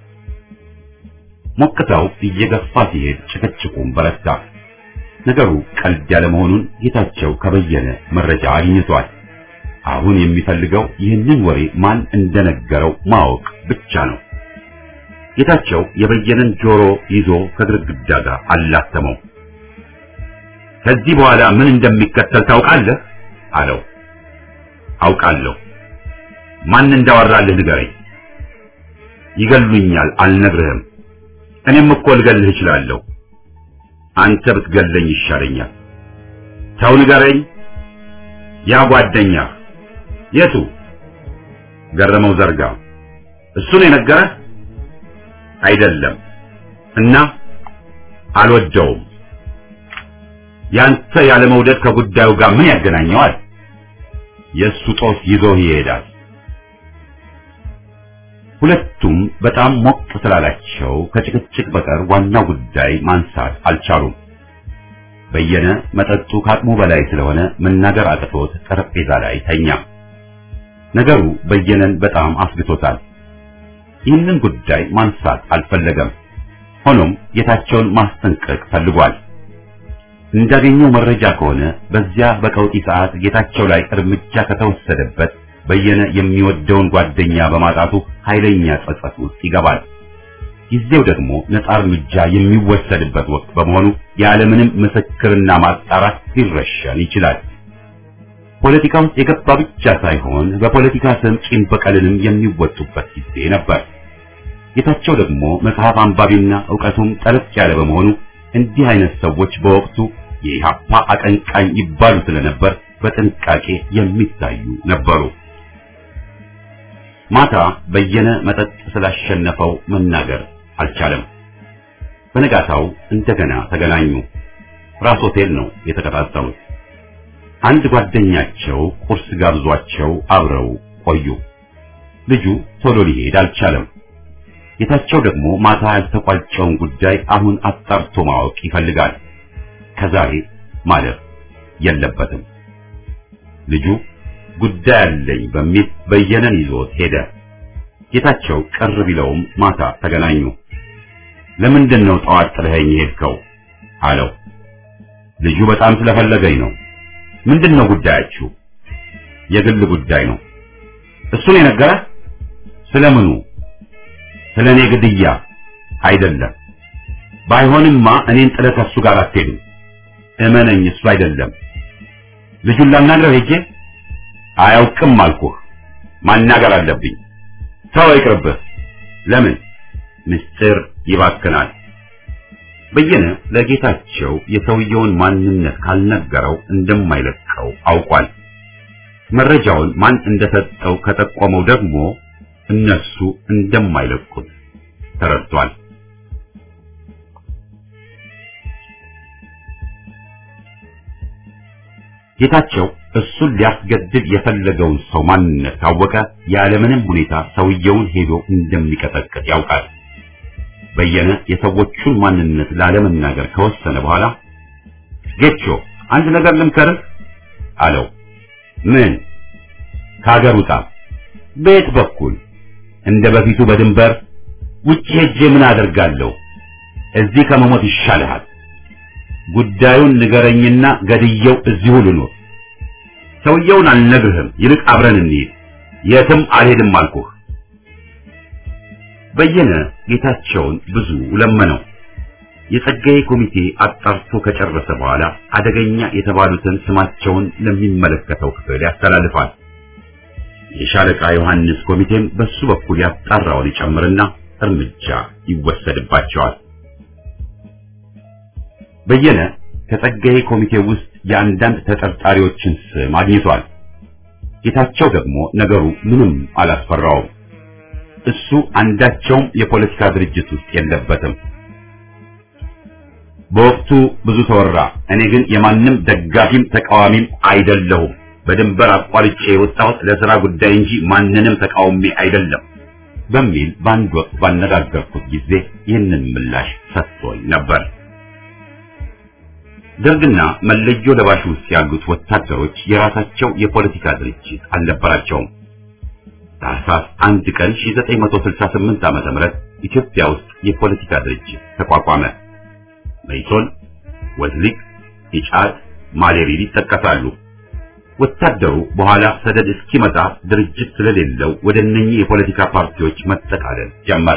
ሞቅታው እየገፋ ሲሄድ ጭቅጭቁም በረታ። ነገሩ ቀልድ ያለ መሆኑን ጌታቸው ከበየነ መረጃ አግኝቷል። አሁን የሚፈልገው ይህንን ወሬ ማን እንደነገረው ማወቅ ብቻ ነው። ጌታቸው የበየነን ጆሮ ይዞ ከግድግዳ ጋር አላተመው። ከዚህ በኋላ ምን እንደሚከተል ታውቃለህ? አለው። አውቃለሁ። ማን እንዳወራልህ ንገረኝ። ይገሉኛል፣ አልነግርህም። እኔም እኮ ልገልህ እችላለሁ። አንተ ብትገለኝ ይሻለኛል። ተው ንገረኝ። ያ ጓደኛህ የቱ? ገረመው ዘርጋ። እሱ ነው የነገረህ? አይደለም። እና አልወደውም። ያንተ ያለ መውደድ ከጉዳዩ ጋር ምን ያገናኘዋል? የእሱ ጦስ ይዞህ ይሄዳል። ሁለቱም በጣም ሞቅ ስላላቸው ከጭቅጭቅ በቀር ዋናው ጉዳይ ማንሳት አልቻሉም። በየነ መጠጡ ከአቅሙ በላይ ስለሆነ መናገር አቅቶት ጠረጴዛ ላይ ተኛ። ነገሩ በየነን በጣም አስግቶታል። ይህንን ጉዳይ ማንሳት አልፈለገም። ሆኖም ጌታቸውን ማስጠንቀቅ ፈልጓል። እንዳገኘው መረጃ ከሆነ በዚያ በቀውጢ ሰዓት ጌታቸው ላይ እርምጃ ከተወሰደበት በየነ የሚወደውን ጓደኛ በማጣቱ ኃይለኛ ጸጸት ውስጥ ይገባል። ጊዜው ደግሞ ነፃ እርምጃ የሚወሰድበት ወቅት በመሆኑ ያለምንም ምስክርና ማጣራት ሊረሸን ይችላል። ፖለቲካ ውስጥ የገባ ብቻ ሳይሆን በፖለቲካ ስም ቂም በቀልንም የሚወጡበት ጊዜ ነበር። ጌታቸው ደግሞ መጽሐፍ አንባቢና ዕውቀቱም ጠለቅ ያለ በመሆኑ እንዲህ አይነት ሰዎች በወቅቱ የኢህአፓ አቀንቃኝ ይባሉ ስለነበር በጥንቃቄ የሚታዩ ነበሩ። ማታ በየነ መጠጥ ስላሸነፈው መናገር አልቻለም። በነጋታው እንደገና ተገናኙ። ራስ ሆቴል ነው የተቀጣጠሩት። አንድ ጓደኛቸው ቁርስ ጋብዟቸው አብረው ቆዩ። ልጁ ቶሎ ሊሄድ አልቻለም። ጌታቸው ደግሞ ማታ ያልተቋጨውን ጉዳይ አሁን አጣርቶ ማወቅ ይፈልጋል። ከዛሬ ማለፍ የለበትም። ልጁ ጉዳይ አለኝ በሚል በየነን ይዞት ሄደ። ጌታቸው ቅር ቢለውም ማታ ተገናኙ። ለምንድን ነው ጠዋት ጥለኸኝ ሄድከው? አለው። ልጁ በጣም ስለፈለገኝ ነው። ምንድን ነው ጉዳያችሁ? የግል ጉዳይ ነው። እሱን የነገረህ ስለምኑ? ስለ እኔ ግድያ አይደለም። ባይሆንማ እኔን ጥለህ ከእሱ ጋር አትሄድም። እመነኝ፣ እሱ አይደለም። ልጁን ላናግረው ሄጄ አያውቅም አልኩህ። ማናገር አለብኝ። ተው ይቅርብህ። ለምን? ምስጢር ይባክናል። በየነ ለጌታቸው የሰውየውን ማንነት ካልነገረው እንደማይለቀው አውቋል። መረጃውን ማን እንደሰጠው ከጠቆመው ደግሞ እነሱ እንደማይለቁት ተረድቷል። ጌታቸው እሱን ሊያስገድል የፈለገውን ሰው ማንነት ካወቀ ያለምንም ሁኔታ ሰውየውን ሄዶ እንደሚቀጠቅጥ ያውቃል። በየነ የሰዎቹን ማንነት ላለመናገር ከወሰነ በኋላ ጌቾ አንድ ነገር ልምከርህ አለው። ምን? ከሀገር ውጣ። በየት በኩል? እንደ በፊቱ በድንበር ውጭ ሄጄ ምን አደርጋለሁ? እዚህ ከመሞት ይሻልሃል። ጉዳዩን ንገረኝና ገድየው እዚሁ ልኖር። ሰውየውን አልነግርህም፣ ይልቅ አብረን እንሂድ። የትም አልሄድም አልኩህ። በየነ ጌታቸውን ብዙ ለመነው። የጸጋዬ ኮሚቴ አጣርቶ ከጨረሰ በኋላ አደገኛ የተባሉትን ስማቸውን ለሚመለከተው ክፍል ያስተላልፋል። የሻለቃ ዮሐንስ ኮሚቴም በሱ በኩል ያጣራውን ይጨምርና እርምጃ ይወሰድባቸዋል። በየነ ከጸጋዬ ኮሚቴ ውስጥ የአንዳንድ ተጠርጣሪዎችን ስም አግኝቷል። ጌታቸው ደግሞ ነገሩ ምንም አላስፈራውም። እሱ አንዳቸውም የፖለቲካ ድርጅት ውስጥ የለበትም። በወቅቱ ብዙ ተወራ። እኔ ግን የማንም ደጋፊም ተቃዋሚም አይደለሁም። በድንበር አቋርጬ የወጣሁት ለሥራ ጉዳይ እንጂ ማንንም ተቃውሜ አይደለም በሚል በአንድ ወቅት ባነጋገርኩት ጊዜ ይህንን ምላሽ ሰጥቶኝ ነበር። ደርግና መለዮ ለባሽ ውስጥ ያሉት ወታደሮች የራሳቸው የፖለቲካ ድርጅት አልነበራቸውም። ታህሳስ አንድ ቀን 1968 ዓመተ ምህረት ኢትዮጵያ ውስጥ የፖለቲካ ድርጅት ተቋቋመ። መይሶን፣ ወዝሊክ፣ ኢጫት፣ ማሌሪል ይጠቀሳሉ። ወታደሩ በኋላ ሰደድ እስኪመጣ ድርጅት ስለሌለው ወደ እነኚህ የፖለቲካ ፓርቲዎች መጠቃለል ጀመረ።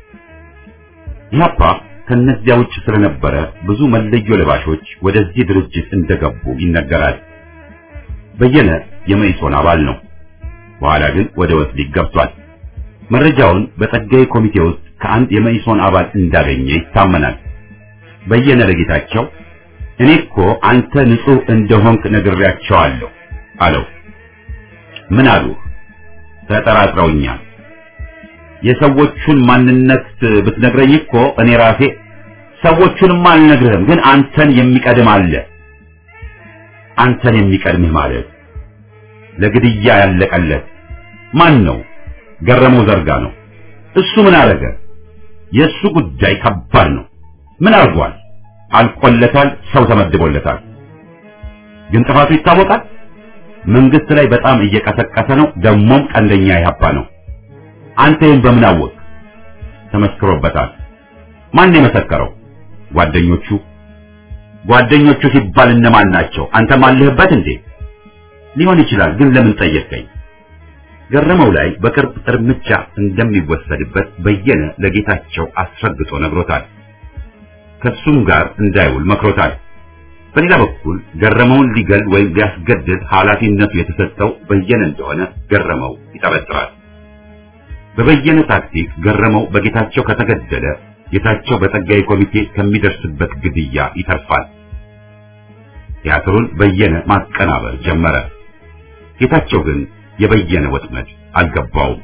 ኢህአፓ ከነዚያ ውጭ ስለነበረ ብዙ መለዮ ለባሾች ወደዚህ ድርጅት እንደገቡ ይነገራል። በየነ የመይሶን አባል ነው። በኋላ ግን ወደ ወስሊክ ገብቷል። መረጃውን በጸጋዬ ኮሚቴ ውስጥ ከአንድ የመይሶን አባል እንዳገኘ ይታመናል። በየነ ለጌታቸው እኔ እኮ አንተ ንጹህ እንደሆንክ ነግሬያቸዋለሁ አለው። ምን አሉ? ተጠራጥረውኛል። የሰዎቹን ማንነት ብትነግረኝ እኮ እኔ ራሴ ሰዎቹንማ አልነግርህም፣ ግን አንተን የሚቀድም አለ። አንተን የሚቀድምህ ማለት ለግድያ ያለቀለት ማን ነው? ገረመው ዘርጋ ነው። እሱ ምን አረገ? የእሱ ጉዳይ ከባድ ነው። ምን አርጓል? አልቆለታል። ሰው ተመድቦለታል። ግን ጥፋቱ ይታወቃል። መንግስት ላይ በጣም እየቀሰቀሰ ነው። ደሞም ቀንደኛ ኢህአፓ ነው። አንተ ይህን በምን አወቅ? ተመስክሮበታል። ማን የመሰከረው? ጓደኞቹ። ጓደኞቹ ሲባል እነማን ናቸው? አንተም አለህበት እንዴ? ሊሆን ይችላል። ግን ለምን ጠየቀኝ? ገረመው ላይ በቅርብ እርምጃ እንደሚወሰድበት በየነ ለጌታቸው አስረግጦ ነግሮታል። ከሱም ጋር እንዳይውል መክሮታል። በሌላ በኩል ገረመውን ሊገል ወይም ሊያስገድል ኃላፊነቱ የተሰጠው በየነ እንደሆነ ገረመው ይጠረጥራል። በበየነ ታክቲክ ገረመው በጌታቸው ከተገደለ ጌታቸው በጸጋዬ ኮሚቴ ከሚደርስበት ግድያ ይተርፋል። ቲያትሩን በየነ ማቀናበር ጀመረ። ጌታቸው ግን የበየነ ወጥመድ አልገባውም።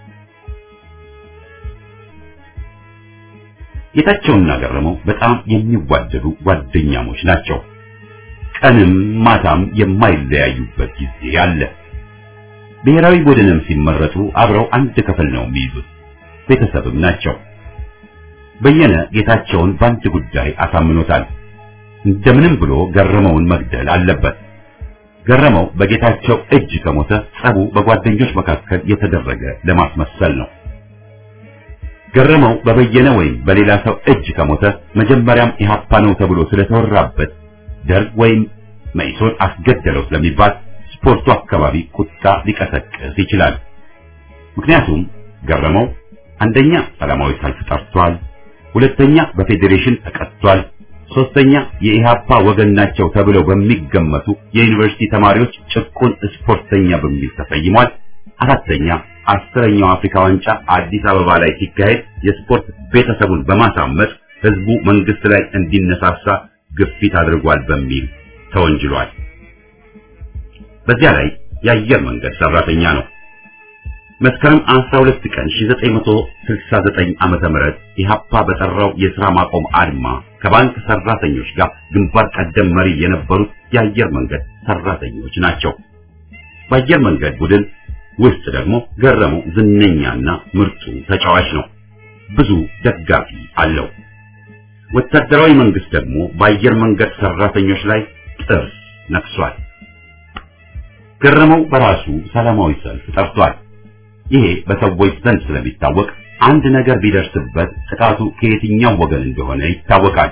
ጌታቸውና ገረመው በጣም የሚዋደዱ ጓደኛሞች ናቸው። ቀንም ማታም የማይለያዩበት ጊዜ አለ። ብሔራዊ ቡድንም ሲመረጡ አብረው አንድ ክፍል ነው የሚይዙት። ቤተሰብም ናቸው። በየነ ጌታቸውን በአንድ ጉዳይ አሳምኖታል። እንደምንም ብሎ ገረመውን መግደል አለበት። ገረመው በጌታቸው እጅ ከሞተ ጸቡ በጓደኞች መካከል የተደረገ ለማስመሰል ነው። ገረመው በበየነ ወይም በሌላ ሰው እጅ ከሞተ መጀመሪያም ኢህአፓ ነው ተብሎ ስለተወራበት ደርግ ወይም መኢሶን አስገደለው ስለሚባል ስፖርቱ አካባቢ ቁጣ ሊቀሰቅስ ይችላል። ምክንያቱም ገረመው አንደኛ ሰላማዊ ሰልፍ ጠርቷል፣ ሁለተኛ በፌዴሬሽን ተቀጥቷል፣ ሶስተኛ የኢሃፓ ወገን ናቸው ተብለው በሚገመቱ የዩኒቨርሲቲ ተማሪዎች ጭቁን ስፖርተኛ በሚል ተሰይሟል። አራተኛ አስረኛው አፍሪካ ዋንጫ አዲስ አበባ ላይ ሲካሄድ የስፖርት ቤተሰቡን በማሳመጥ ህዝቡ መንግስት ላይ እንዲነሳሳ ግፊት አድርጓል በሚል ተወንጅሏል። በዚያ ላይ የአየር መንገድ ሰራተኛ ነው። መስከረም 12 ቀን 1969 ዓመተ ምህረት ኢሃፓ በጠራው የሥራ ማቆም አድማ ከባንክ ሰራተኞች ጋር ግንባር ቀደም መሪ የነበሩት የአየር መንገድ ሰራተኞች ናቸው። በአየር መንገድ ቡድን ውስጥ ደግሞ ገረመው ዝነኛና ምርጡ ተጫዋች ነው። ብዙ ደጋፊ አለው። ወታደራዊ መንግስት ደግሞ በአየር መንገድ ሰራተኞች ላይ ጥርስ ነክሷል። ገረመው በራሱ ሰላማዊ ሰልፍ ጠርቷል። ይሄ በሰዎች ዘንድ ስለሚታወቅ አንድ ነገር ቢደርስበት ጥቃቱ ከየትኛው ወገን እንደሆነ ይታወቃል።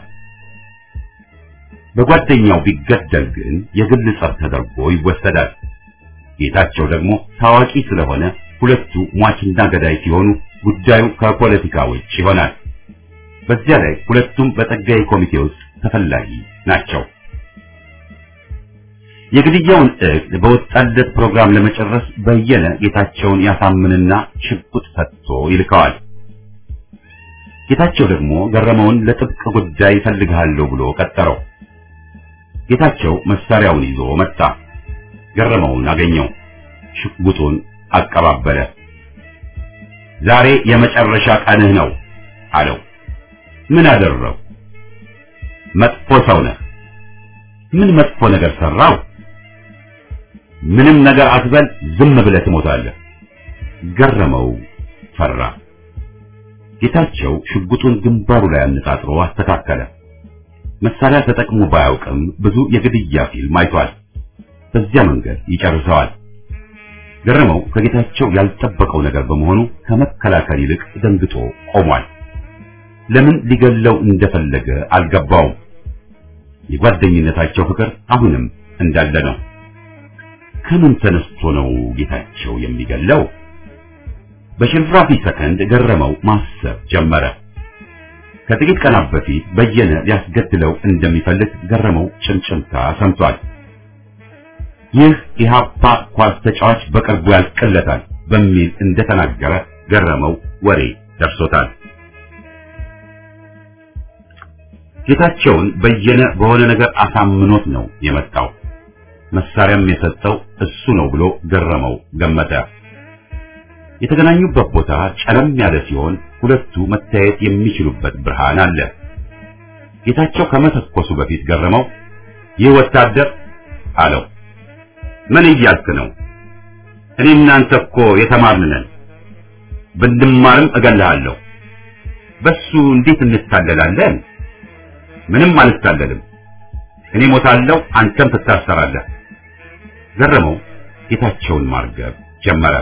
በጓደኛው ቢገደል ግን የግል ጸብ ተደርጎ ይወሰዳል። ጌታቸው ደግሞ ታዋቂ ስለሆነ ሁለቱ ሟችና ገዳይ ሲሆኑ ጉዳዩ ከፖለቲካ ውጭ ይሆናል። በዚያ ላይ ሁለቱም በጸጋዬ ኮሚቴ ውስጥ ተፈላጊ ናቸው። የግድያውን እቅድ በወጣለት ፕሮግራም ለመጨረስ በየነ ጌታቸውን ያሳምንና ሽጉጥ ሰጥቶ ይልከዋል። ጌታቸው ደግሞ ገረመውን ለጥብቅ ጉዳይ እፈልግሃለሁ ብሎ ቀጠረው። ጌታቸው መሳሪያውን ይዞ መጣ። ገረመውን አገኘው። ሽጉጡን አቀባበለ። ዛሬ የመጨረሻ ቀንህ ነው አለው። ምን አደረው? መጥፎ ሰው ነህ። ምን መጥፎ ነገር ሰራው? ምንም ነገር አትበል፣ ዝም ብለህ ትሞታለህ። ገረመው ፈራ። ጌታቸው ሽጉጡን ግንባሩ ላይ አነጣጥሮ አስተካከለ። መሳሪያ ተጠቅሞ ባያውቅም ብዙ የግድያ ፊልም አይቷል። በዚያ መንገድ ይጨርሰዋል። ገረመው ከጌታቸው ያልጠበቀው ነገር በመሆኑ ከመከላከል ይልቅ ደንግጦ ቆሟል። ለምን ሊገለው እንደፈለገ አልገባውም። የጓደኝነታቸው ፍቅር አሁንም እንዳለ ነው። ከምን ተነስቶ ነው ጌታቸው የሚገለው? በሽንፍራፊ ሰከንድ ገረመው ማሰብ ጀመረ። ከጥቂት ቀናት በፊት በየነ ሊያስገድለው እንደሚፈልግ ገረመው ጭምጭምታ ሰምቷል። ይህ ኢሃፓ ኳስ ተጫዋች በቅርቡ ያልቅለታል በሚል እንደተናገረ ገረመው ወሬ ደርሶታል። ጌታቸውን በየነ በሆነ ነገር አሳምኖት ነው የመጣው። መሳሪያም የሰጠው እሱ ነው ብሎ ገረመው ገመተ። የተገናኙበት ቦታ ጨለም ያለ ሲሆን ሁለቱ መታየት የሚችሉበት ብርሃን አለ። ጌታቸው ከመተኮሱ በፊት ገረመው ይህ ወታደር አለው። ምን እያልክ ነው? እኔ እናንተ እኮ የተማርን ነን። ብንማርም እገልሃለሁ። በሱ እንዴት እንታለላለን? ምንም አልታለልም። እኔ ሞታለሁ፣ አንተም ትታሰራለህ። ገረመው ጌታቸውን ማርገብ ጀመረ።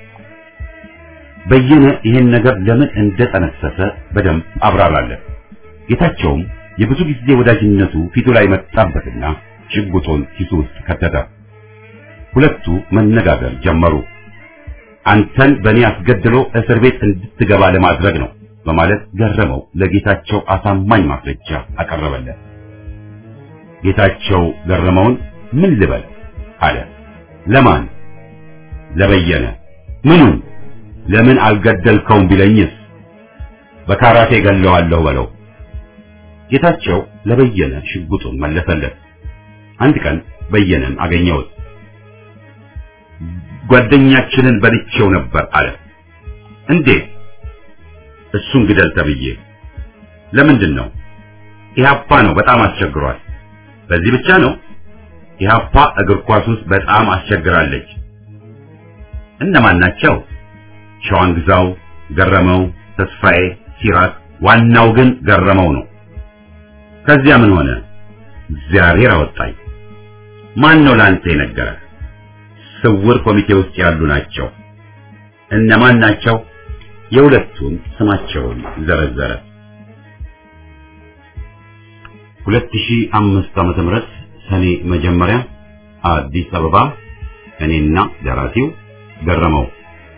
በየነ ይህን ነገር ለምን እንደጠነሰሰ በደንብ አብራራለት። ጌታቸውም የብዙ ጊዜ ወዳጅነቱ ፊቱ ላይ መጣበትና ሽጉጡን ኪሱ ውስጥ ከተተ። ሁለቱ መነጋገር ጀመሩ። አንተን በእኔ አስገድሎ እስር ቤት እንድትገባ ለማድረግ ነው በማለት ገረመው ለጌታቸው አሳማኝ ማስረጃ አቀረበለት። ጌታቸው ገረመውን ምን ልበል አለ። ለማን? ለበየነ። ምኑን? ለምን አልገደልከውም ቢለኝስ በካራቴ ገለዋለሁ በለው። ጌታቸው ለበየነ ሽጉጡን መለሰለት። አንድ ቀን በየነን አገኘሁት። ጓደኛችንን በልቼው ነበር አለ። እንዴት? እሱን ግደል ተብዬ። ለምንድን ነው? ኢህአፓ ነው በጣም አስቸግሯል። በዚህ ብቻ ነው? ኢህአፓ እግር ኳስ ውስጥ በጣም አስቸግራለች። እነማን ናቸው? ሸዋንግዛው፣ ገረመው፣ ተስፋዬ፣ ሲራክ። ዋናው ግን ገረመው ነው። ከዚያ ምን ሆነ? እግዚአብሔር አወጣኝ። ማን ነው ለአንተ የነገረህ? ስውር ኮሚቴ ውስጥ ያሉ ናቸው። እነማን ናቸው? የሁለቱን ስማቸውን ዘረዘረ። 2005 ዓመተ ምህረት ሰኔ መጀመሪያ አዲስ አበባ እኔና ደራሲው ገረመው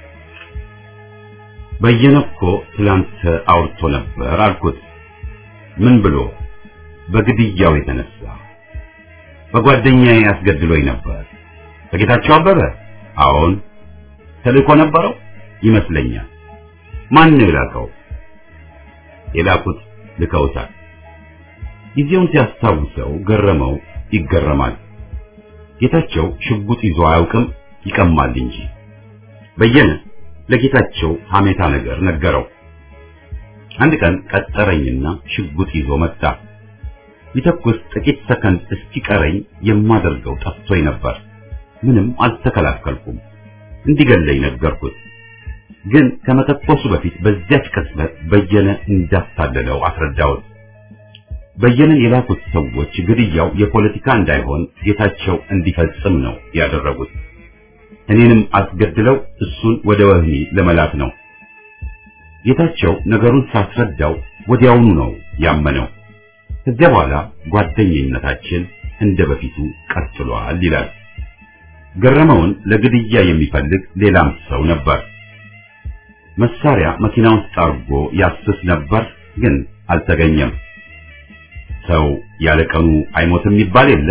በየነ እኮ ትላንት አውርቶ ነበር አልኩት። ምን ብሎ? በግድያው የተነሳ በጓደኛዬ ያስገድሎኝ ነበር። በጌታቸው አበበ? አዎን። ተልእኮ ነበረው ይመስለኛል። ማን ነው የላከው? የላኩት ልከውታል። ጊዜውን ሲያስታውሰው ገረመው ይገረማል። ጌታቸው ሽጉጥ ይዞ አያውቅም፣ ይቀማል እንጂ። በየነ ለጌታቸው ሐሜታ ነገር ነገረው። አንድ ቀን ቀጠረኝና ሽጉጥ ይዞ መጣ። ሊተኩስ ጥቂት ሰከንድ እስኪቀረኝ የማደርገው ጠፍቶኝ ነበር። ምንም አልተከላከልኩም። እንዲገለኝ ነገርኩት። ግን ከመተኮሱ በፊት በዚያች ቅጽበት በየነ እንዳታለለው አስረዳሁት። በየነን የላኩት ሰዎች ግድያው የፖለቲካ እንዳይሆን ጌታቸው እንዲፈጽም ነው ያደረጉት። እኔንም አስገድለው እሱን ወደ ወህኒ ለመላክ ነው። ጌታቸው ነገሩን ሳስረዳው ወዲያውኑ ነው ያመነው። ከዚያ በኋላ ጓደኝነታችን እንደ በፊቱ ቀጥሏል ይላል። ገረመውን ለግድያ የሚፈልግ ሌላም ሰው ነበር። መሳሪያ መኪና ውስጥ አድርጎ ያስስ ነበር፣ ግን አልተገኘም። ሰው ያለ ቀኑ አይሞትም ይባል የለ።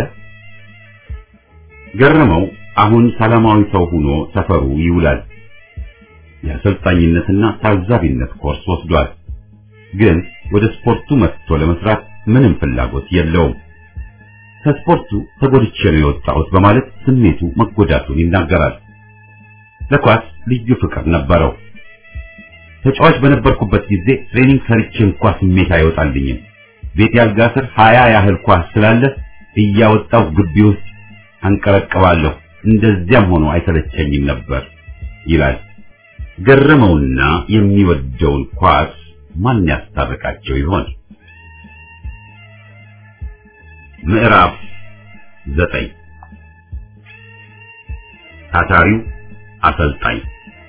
ገረመው አሁን ሰላማዊ ሰው ሆኖ ሰፈሩ ይውላል። የአሰልጣኝነትና ታዛቢነት ኮርስ ወስዷል። ግን ወደ ስፖርቱ መጥቶ ለመስራት ምንም ፍላጎት የለውም። ከስፖርቱ ተጎድቼ ነው የወጣሁት በማለት ስሜቱ መጎዳቱን ይናገራል። ለኳስ ልዩ ፍቅር ነበረው። ተጫዋች በነበርኩበት ጊዜ ትሬኒንግ ሰርቼ እንኳ ስሜት አይወጣልኝም። ቤት ያልጋ ስር ሀያ ያህል ኳስ ስላለ እያወጣው ግቢ ውስጥ አንቀረቅባለሁ። እንደዚያም ሆኖ አይሰለቸኝም ነበር ይላል። ገረመውና የሚወደውን ኳስ ማን ያስታርቃቸው ይሆን? ምዕራፍ ዘጠኝ ታታሪው አሰልጣኝ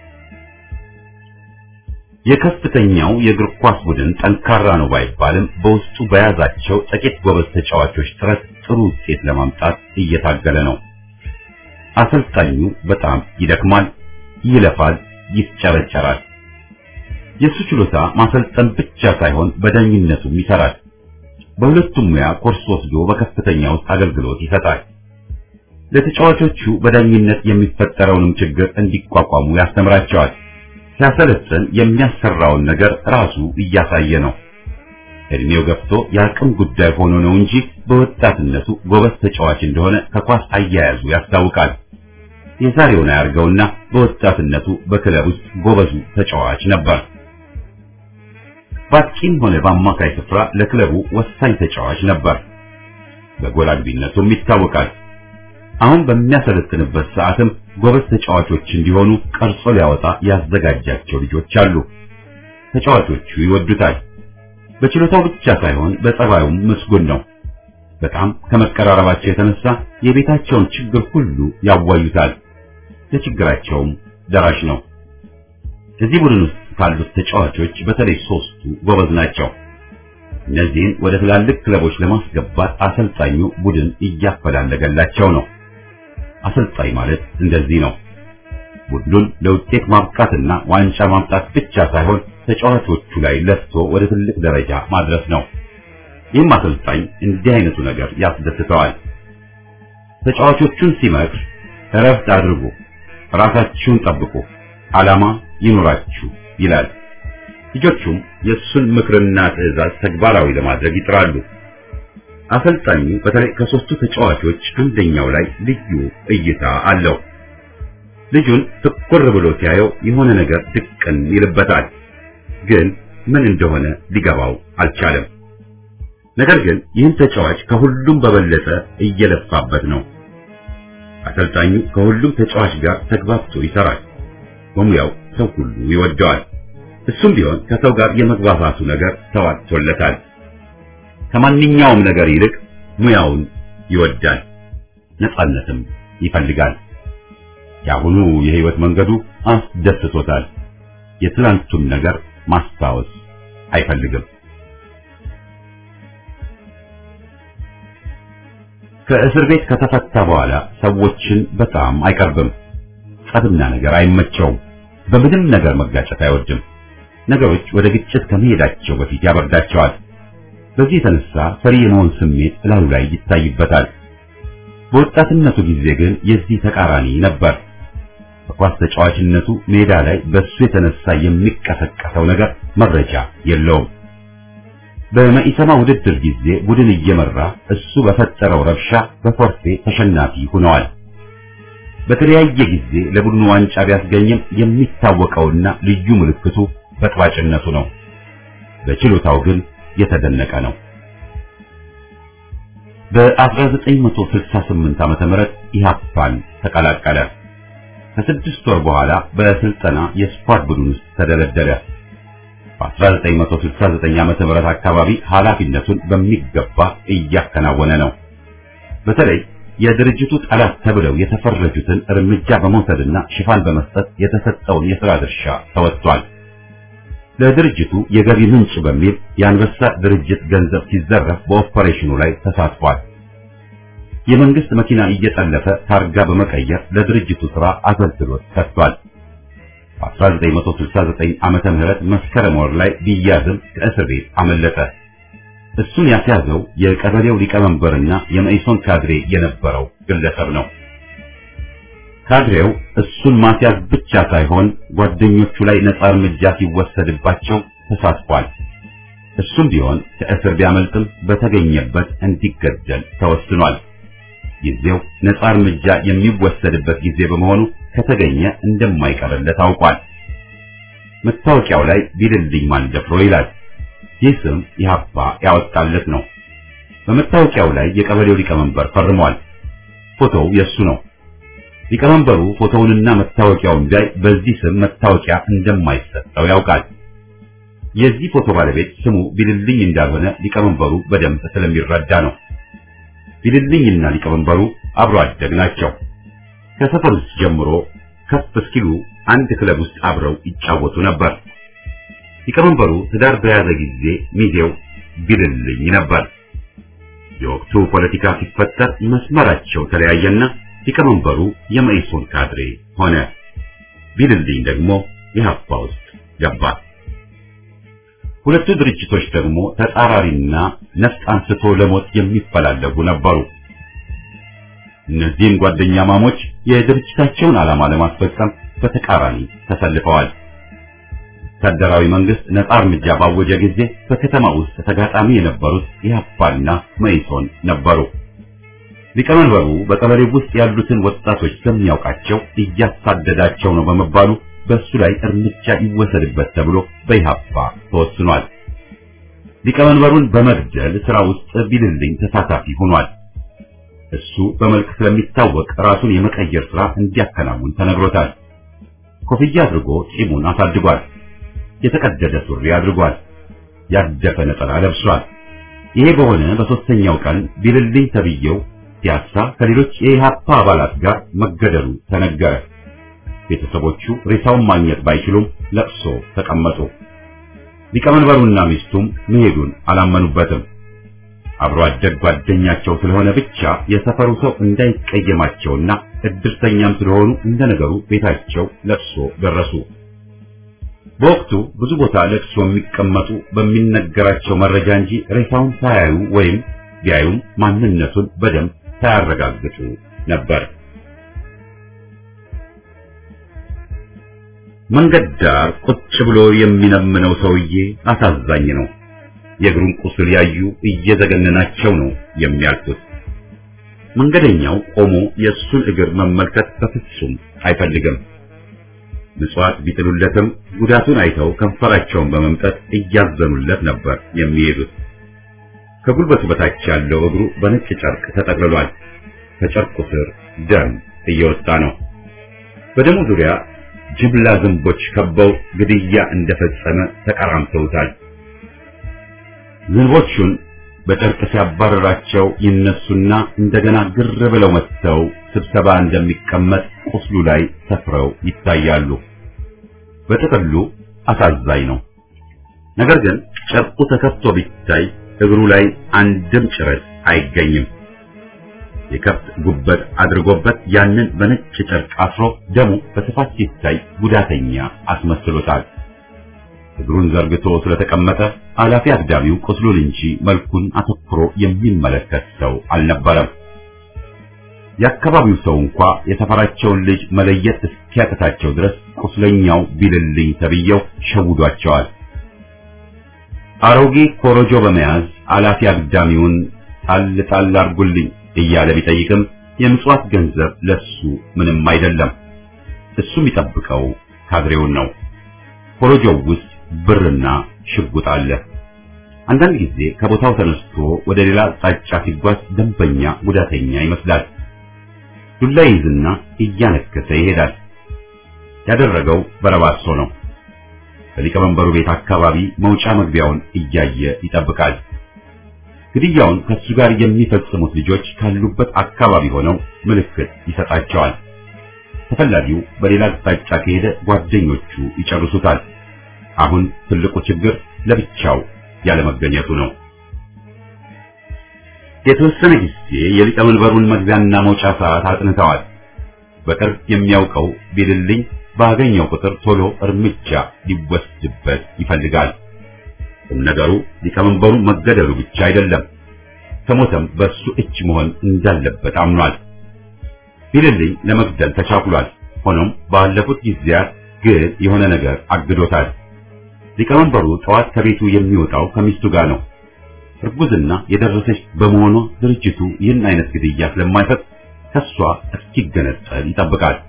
የከፍተኛው የእግር ኳስ ቡድን ጠንካራ ነው ባይባልም በውስጡ በያዛቸው ጥቂት ጎበዝ ተጫዋቾች ጥረት ጥሩ ውጤት ለማምጣት እየታገለ ነው። አሰልጣኙ በጣም ይደክማል፣ ይለፋል፣ ይፍጨረጨራል። የእሱ ችሎታ ማሰልጠን ብቻ ሳይሆን በዳኝነቱም ይሰራል። በሁለቱም ሙያ ኮርስ ወስዶ በከፍተኛ ውስጥ አገልግሎት ይሰጣል። ለተጫዋቾቹ በዳኝነት የሚፈጠረውንም ችግር እንዲቋቋሙ ያስተምራቸዋል። ሲያሰለጥን የሚያሰራውን ነገር ራሱ እያሳየ ነው። እድሜው ገፍቶ የአቅም ጉዳይ ሆኖ ነው እንጂ በወጣትነቱ ጎበዝ ተጫዋች እንደሆነ ከኳስ አያያዙ ያስታውቃል። የዛሬውን አያርገውና በወጣትነቱ በክለብ ውስጥ ጎበዙ ተጫዋች ነበር። በአጥቂም ሆነ በአማካይ ስፍራ ለክለቡ ወሳኝ ተጫዋች ነበር። በጎል አግቢነቱም ይታወቃል። አሁን በሚያሰለጥንበት ሰዓትም ጎበዝ ተጫዋቾች እንዲሆኑ ቀርጾ ሊያወጣ ያዘጋጃቸው ልጆች አሉ። ተጫዋቾቹ ይወዱታል። በችሎታው ብቻ ሳይሆን በጸባዩም ምስጉን ነው። በጣም ከመቀራረባቸው የተነሳ የቤታቸውን ችግር ሁሉ ያዋዩታል። ለችግራቸውም ደራሽ ነው። እዚህ ቡድን ውስጥ ካሉት ተጫዋቾች በተለይ ሶስቱ ጎበዝ ናቸው። እነዚህን ወደ ትላልቅ ክለቦች ለማስገባት አሰልጣኙ ቡድን እያፈላለገላቸው ነው። አሰልጣኝ ማለት እንደዚህ ነው። ቡድኑን ለውጤት ማብቃትና ዋንጫ ማምጣት ብቻ ሳይሆን ተጫዋቾቹ ላይ ለፍቶ ወደ ትልቅ ደረጃ ማድረስ ነው። ይህም አሰልጣኝ እንዲህ አይነቱ ነገር ያስደስተዋል። ተጫዋቾቹን ሲመክር እረፍት አድርጉ፣ ራሳችሁን ጠብቁ፣ ዓላማ ይኑራችሁ ይላል። ልጆቹም የእሱን ምክርና ትዕዛዝ ተግባራዊ ለማድረግ ይጥራሉ። አሰልጣኙ በተለይ ከሶስቱ ተጫዋቾች አንደኛው ላይ ልዩ እይታ አለው። ልጁን ትኩር ብሎ ሲያየው የሆነ ነገር ድቅን ይልበታል። ግን ምን እንደሆነ ሊገባው አልቻለም። ነገር ግን ይህን ተጫዋች ከሁሉም በበለጠ እየለፋበት ነው። አሰልጣኙ ከሁሉም ተጫዋች ጋር ተግባብቶ ይሰራል። በሙያው ሰው ሁሉ ይወደዋል። እሱም ቢሆን ከሰው ጋር የመግባባቱ ነገር ተዋጥቶለታል። ከማንኛውም ነገር ይልቅ ሙያውን ይወዳል፣ ነፃነትም ይፈልጋል። የአሁኑ የህይወት መንገዱ አስደስቶታል። የትላንቱን ነገር ማስታወስ አይፈልግም። ከእስር ቤት ከተፈታ በኋላ ሰዎችን በጣም አይቀርብም። ጸብና ነገር አይመቸውም። በምንም ነገር መጋጨት አይወድም። ነገሮች ወደ ግጭት ከመሄዳቸው በፊት ያበርዳቸዋል። በዚህ የተነሳ ፈሪ የመሆን ስሜት እላዩ ላይ ይታይበታል። በወጣትነቱ ጊዜ ግን የዚህ ተቃራኒ ነበር። በኳስ ተጫዋችነቱ ሜዳ ላይ በሱ የተነሳ የሚቀሰቀሰው ነገር መረጃ የለውም። በመኢሰማ ውድድር ጊዜ ቡድን እየመራ እሱ በፈጠረው ረብሻ በፎርፌ ተሸናፊ ሆነዋል። በተለያየ ጊዜ ለቡድኑ ዋንጫ ቢያስገኝም የሚታወቀውና ልዩ ምልክቱ በጥባጭነቱ ነው። በችሎታው ግን የተደነቀ ነው። በ1968 ዓመተ ምህረት ኢህአፓን ተቀላቀለ። ከስድስት ወር በኋላ በስልጠና የስኳድ ቡድን ውስጥ ተደለደለ። በ1969 ዓመተ ምህረት አካባቢ ኃላፊነቱን በሚገባ እያከናወነ ነው። በተለይ የድርጅቱ ጠላት ተብለው የተፈረጁትን እርምጃ በመውሰድና ሽፋን በመስጠት የተሰጠውን የሥራ ድርሻ ተወጥቷል። ለድርጅቱ የገቢ ምንጭ በሚል የአንበሳ ድርጅት ገንዘብ ሲዘረፍ በኦፐሬሽኑ ላይ ተሳትፏል። የመንግስት መኪና እየጠለፈ ታርጋ በመቀየር ለድርጅቱ ሥራ አገልግሎት ሰጥቷል። በ1969 ዓመተ ምህረት መስከረም ወር ላይ ቢያዝም ከእስር ቤት አመለጠ። እሱን ያስያዘው የቀበሌው ሊቀመንበርና የመኢሶን ካድሬ የነበረው ግለሰብ ነው። ካድሬው እሱን ማስያዝ ብቻ ሳይሆን ጓደኞቹ ላይ ነጻ እርምጃ ሲወሰድባቸው ተሳትፏል። እሱም ቢሆን ከእስር ቢያመልጥም በተገኘበት እንዲገደል ተወስኗል። ጊዜው ነጻ እርምጃ የሚወሰድበት ጊዜ በመሆኑ ከተገኘ እንደማይቀርለት ታውቋል። መታወቂያው ላይ ቢልልኝ ማን ደፍሮ ይላል። ይህ ስም ኢህአፓ ያወጣለት ነው። በመታወቂያው ላይ የቀበሌው ሊቀመንበር ፈርሟል። ፎቶው የሱ ነው። ሊቀመንበሩ ፎቶውንና መታወቂያውን ቢያይ በዚህ ስም መታወቂያ እንደማይሰጠው ያውቃል። የዚህ ፎቶ ባለቤት ስሙ ቢልልኝ እንዳልሆነ ሊቀመንበሩ በደንብ ስለሚረዳ ነው። ቢልልኝና ሊቀመንበሩ አብሮ አደግ ናቸው። ከሰፈር ውስጥ ጀምሮ ከፍ እስኪሉ አንድ ክለብ ውስጥ አብረው ይጫወቱ ነበር። ሊቀመንበሩ ትዳር በያዘ ጊዜ ሚዜው ቢልልኝ ነበር። የወቅቱ ፖለቲካ ሲፈጠር መስመራቸው ተለያየና ሊቀመንበሩ የመኢሶን ካድሬ ሆነ። ቢልልኝ ደግሞ ኢህአፓ ውስጥ ገባ። ሁለቱ ድርጅቶች ደግሞ ተጻራሪና ነፍጥ አንስቶ ለሞት የሚፈላለጉ ነበሩ። እነዚህም ጓደኛ ማሞች የድርጅታቸውን ዓላማ ለማስፈጸም በተቃራኒ ተሰልፈዋል። ወታደራዊ መንግስት ነጻ እርምጃ ባወጀ ጊዜ በከተማ ውስጥ ተጋጣሚ የነበሩት ኢህአፓና መኢሶን ነበሩ። ሊቀመንበሩ በቀበሌው ውስጥ ያሉትን ወጣቶች ስለሚያውቃቸው እያሳደዳቸው ነው በመባሉ በእሱ ላይ እርምጃ ይወሰድበት ተብሎ በኢህአፓ ተወስኗል። ሊቀመንበሩን በመግደል ስራ ውስጥ ቢልልኝ ተሳታፊ ሆኗል። እሱ በመልክ ስለሚታወቅ ራሱን የመቀየር ስራ እንዲያከናውን ተነግሮታል። ኮፍያ አድርጎ ጺሙን አሳድጓል። የተቀደደ ሱሪ አድርጓል። ያደፈ ነጠላ ለብሷል። ይሄ በሆነ በሶስተኛው ቀን ቢልልኝ ተብዬው ፒያሳ ከሌሎች የኢህአፓ አባላት ጋር መገደሉ ተነገረ። ቤተሰቦቹ ሬሳውን ማግኘት ባይችሉም ለቅሶ ተቀመጡ። ሊቀመንበሩና ሚስቱም መሄዱን አላመኑበትም። አብሮ አደግ ጓደኛቸው ስለሆነ ብቻ የሰፈሩ ሰው እንዳይቀየማቸውና እድርተኛም ስለሆኑ እንደ ነገሩ ቤታቸው ለቅሶ ደረሱ። በወቅቱ ብዙ ቦታ ለቅሶ የሚቀመጡ በሚነገራቸው መረጃ እንጂ ሬሳውን ሳያዩ ወይም ቢያዩም ማንነቱን በደንብ ሳያረጋግጡ ነበር። መንገድ ዳር ቁጭ ብሎ የሚነምነው ሰውዬ አሳዛኝ ነው። የእግሩን ቁስል ያዩ እየዘገነናቸው ነው የሚያልፉት። መንገደኛው ቆሞ የእሱን እግር መመልከት በፍጹም አይፈልግም። ምጽዋት ቢጥሉለትም ጉዳቱን አይተው ከንፈራቸውን በመምጠት እያዘኑለት ነበር የሚሄዱት። ከጉልበቱ በታች ያለው እግሩ በነጭ ጨርቅ ተጠቅልሏል። ከጨርቁ ስር ደም እየወጣ ነው። በደሙ ዙሪያ ጅምላ ዝንቦች ከበው ግድያ እንደፈጸመ ተቀራምተውታል። ዝንቦቹን በጨርቅ ሲያባረራቸው ይነሱና እንደገና ግር ብለው መጥተው ስብሰባ እንደሚቀመጥ ቁስሉ ላይ ሰፍረው ይታያሉ። በጥቅሉ አሳዛኝ ነው። ነገር ግን ጨርቁ ተከፍቶ ቢታይ እግሩ ላይ አንድም ጭረት አይገኝም። የከብት ጉበት አድርጎበት ያንን በነጭ ጨርቅ አስሮ ደሙ በስፋት ሲታይ ጉዳተኛ አስመስሎታል። እግሩን ዘርግቶ ስለተቀመጠ አላፊ አግዳሚው ቁስሉን እንጂ መልኩን አተኩሮ የሚመለከት ሰው አልነበረም። የአካባቢው ሰው እንኳ የሰፈራቸውን ልጅ መለየት እስኪያቅታቸው ድረስ ቁስለኛው ቢልልኝ ተብየው ሸውዷቸዋል። አሮጌ ኮረጆ በመያዝ አላፊ አግዳሚውን ጣል ጣል አርጉልኝ እያለ ቢጠይቅም የምጽዋት ገንዘብ ለሱ ምንም አይደለም። እሱ የሚጠብቀው ካድሬውን ነው። ኮረጆው ውስጥ ብርና ሽጉጥ አለ። አንዳንድ ጊዜ ከቦታው ተነስቶ ወደ ሌላ አቅጣጫ ሲጓዝ ደንበኛ ጉዳተኛ ይመስላል። ዱላ ይዝና እያነከሰ ይሄዳል። ያደረገው በረባሶ ነው። በሊቀመንበሩ ቤት አካባቢ መውጫ መግቢያውን እያየ ይጠብቃል። ግድያውን ከሱ ጋር የሚፈጽሙት ልጆች ካሉበት አካባቢ ሆነው ምልክት ይሰጣቸዋል። ተፈላጊው በሌላ አቅጣጫ ከሄደ ጓደኞቹ ይጨርሱታል። አሁን ትልቁ ችግር ለብቻው ያለመገኘቱ ነው። የተወሰነ ጊዜ የሊቀመንበሩን መግቢያና መውጫ ሰዓት አጥንተዋል። በቅርብ የሚያውቀው ቢልልኝ ባገኘው ቁጥር ቶሎ እርምጃ ሊወስድበት ይፈልጋል። ቁም ነገሩ ሊቀመንበሩ መገደሉ ብቻ አይደለም፣ ከሞተም በሱ እጅ መሆን እንዳለበት አምኗል። ቢልልኝ ለመግደል ተቻኩሏል። ሆኖም ባለፉት ጊዜያት ግን የሆነ ነገር አግዶታል። ሊቀመንበሩ ጠዋት ከቤቱ የሚወጣው ከሚስቱ ጋር ነው። እርጉዝና የደረሰች በመሆኗ ድርጅቱ ይህን አይነት ግድያ ስለማይፈቅድ ከሷ እስኪገነጠል ይጠብቃል።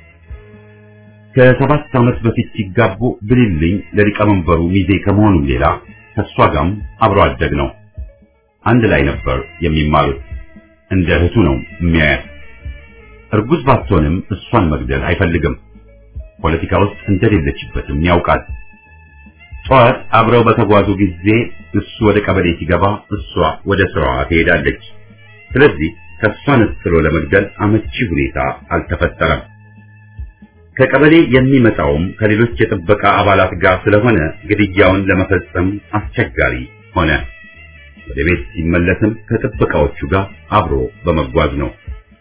ከሰባት ዓመት በፊት ሲጋቡ ብልልኝ ለሊቀመንበሩ ሚዜ ከመሆኑ ሌላ ከሷ ጋርም አብሮ አደግ ነው። አንድ ላይ ነበር የሚማሩት። እንደ እህቱ ነው የሚያያት። እርጉዝ ባትሆንም እሷን መግደል አይፈልግም። ፖለቲካ ውስጥ እንደሌለችበትም ያውቃል። ጠዋት አብረው በተጓዙ ጊዜ እሱ ወደ ቀበሌ ሲገባ እሷ ወደ ስራዋ ትሄዳለች። ስለዚህ ከሷ ነጥሎ ለመግደል አመቺ ሁኔታ አልተፈጠረም። ከቀበሌ የሚመጣውም ከሌሎች የጥበቃ አባላት ጋር ስለሆነ ግድያውን ለመፈጸም አስቸጋሪ ሆነ። ወደ ቤት ሲመለስም ከጥበቃዎቹ ጋር አብሮ በመጓዝ ነው።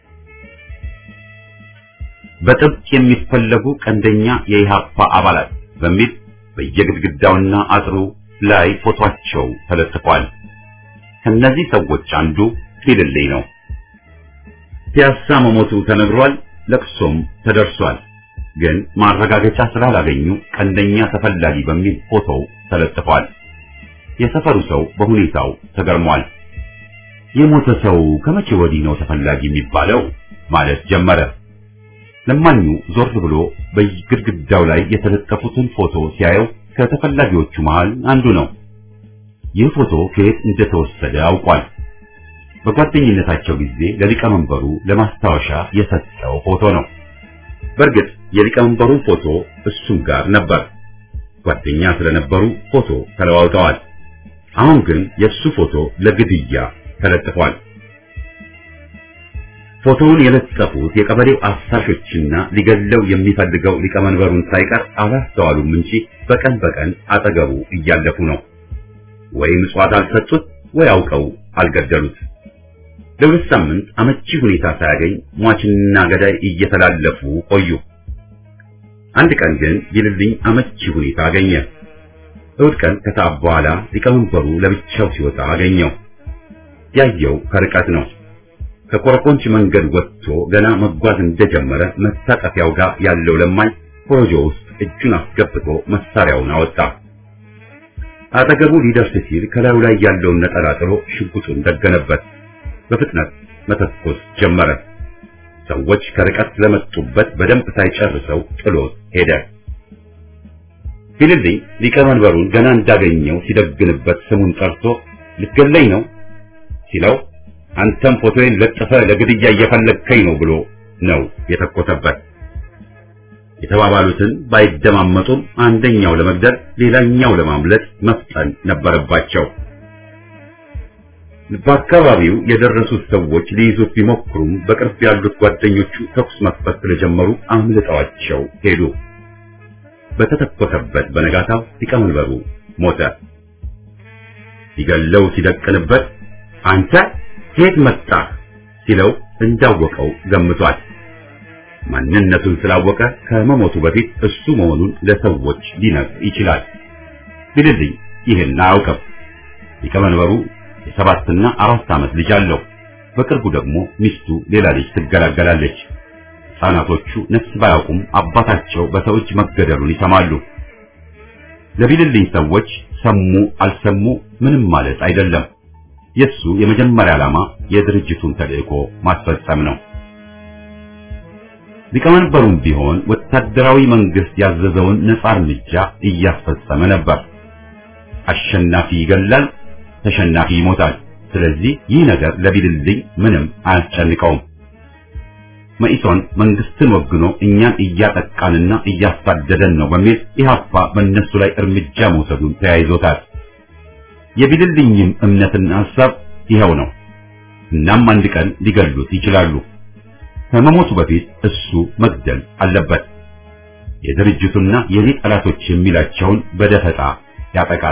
በጥብቅ የሚፈለጉ ቀንደኛ የኢሃፓ አባላት በሚል በየግድግዳውና አጥሩ ላይ ፎቶአቸው ተለጥፏል። ከነዚህ ሰዎች አንዱ ቢልልኝ ነው። ፒያሳ መሞቱ ተነግሯል፣ ለቅሶም ተደርሷል። ግን ማረጋገጫ ስላላገኙ ቀንደኛ ተፈላጊ በሚል ፎቶው ተለጥፏል። የሰፈሩ ሰው በሁኔታው ተገርሟል። የሞተ ሰው ከመቼ ወዲህ ነው ተፈላጊ የሚባለው ማለት ጀመረ። ለማኙ ዞር ብሎ በግድግዳው ላይ የተለጠፉትን ፎቶ ሲያየው ከተፈላጊዎቹ መሃል አንዱ ነው። ይህ ፎቶ ከየት እንደተወሰደ አውቋል። በጓደኝነታቸው ጊዜ ለሊቀመንበሩ ለማስታወሻ የሰጠው ፎቶ ነው። በእርግጥ የሊቀመንበሩን ፎቶ እሱም ጋር ነበር። ጓደኛ ስለነበሩ ፎቶ ተለዋውጠዋል። አሁን ግን የእሱ ፎቶ ለግድያ ተለጥፏል። ፎቶውን የለጠፉት የቀበሌው አሳሾችና ሊገለው የሚፈልገው ሊቀመንበሩን ሳይቀር አላስተዋሉም እንጂ በቀን በቀን አጠገቡ እያለፉ ነው። ወይ ምጽዋት አልሰጡት ወይ አውቀው አልገደሉት። ለሁለት ሳምንት አመቺ ሁኔታ ሳያገኝ ሟችና ገዳይ እየተላለፉ ቆዩ። አንድ ቀን ግን ቢልልኝ አመቺ ሁኔታ አገኘ። እሑድ ቀን ከሰዓት በኋላ ሊቀመንበሩ ለብቻው ሲወጣ አገኘው። ያየው ከርቀት ነው። ከኮረኮንች መንገድ ወጥቶ ገና መጓዝ እንደጀመረ መታጠፊያው ጋር ያለው ለማኝ ኮረጆ ውስጥ እጁን አስገብቶ መሳሪያውን አወጣ። አጠገቡ ሊደርስ ሲል ከላዩ ላይ ያለውን ነጠላ ጥሎ ሽጉጡን ደገነበት። በፍጥነት መተኮስ ጀመረ። ሰዎች ከርቀት ስለመጡበት በደንብ ሳይጨርሰው ጥሎት ሄደ። ቢልልኝ ሊቀመንበሩን ገና እንዳገኘው ሲደግንበት ስሙን ጠርቶ ልትገለኝ ነው ሲለው አንተም ፎቶዬን ለጥፈ ለግድያ እየፈለግከኝ ነው ብሎ ነው የተኮሰበት። የተባባሉትን ባይደማመጡም አንደኛው ለመግደል ሌላኛው ለማምለጥ መፍጠን ነበረባቸው። በአካባቢው የደረሱት ሰዎች ሊይዙት ቢሞክሩም በቅርብ ያሉት ጓደኞቹ ተኩስ መክፈት ስለጀመሩ አምልጠዋቸው ሄዱ። በተተኮሰበት በነጋታው ሊቀመንበሩ ሞተ። ሲገለው ሲደቅንበት አንተ ከየት መጣህ ሲለው እንዳወቀው ገምቷል። ማንነቱን ስላወቀ ከመሞቱ በፊት እሱ መሆኑን ለሰዎች ሊነግር ይችላል። ቢልልኝ ይህን አያውቅም። ሊቀመንበሩ የሰባትና አራት ዓመት ልጅ አለው። በቅርቡ ደግሞ ሚስቱ ሌላ ልጅ ትገላገላለች። ሕፃናቶቹ ነፍስ ባያውቁም አባታቸው በሰው እጅ መገደሉን ይሰማሉ። ለቢልልኝ ሰዎች ሰሙ አልሰሙ ምንም ማለት አይደለም። የሱ የመጀመሪያ ዓላማ የድርጅቱን ተልእኮ ማስፈጸም ነው። ሊቀመንበሩም ቢሆን ወታደራዊ መንግስት ያዘዘውን ነጻ እርምጃ እያስፈጸመ ነበር። አሸናፊ ይገላል፣ ተሸናፊ ይሞታል። ስለዚህ ይህ ነገር ለቢልልኝ ምንም አያስጨንቀውም። መኢሶን መንግስትን ወግኖ እኛን እያጠቃንና እያሳደደን ነው በሚል ኢህአፓ በእነሱ ላይ እርምጃ መውሰዱን ተያይዞታል። የቢልልኝም እምነትና ሐሳብ ይኸው ነው። እናም አንድ ቀን ሊገሉት ይችላሉ። ከመሞቱ በፊት እሱ መግደል አለበት። የድርጅቱና የኔ ጠላቶች የሚላቸውን በደፈጣ ያጠቃል።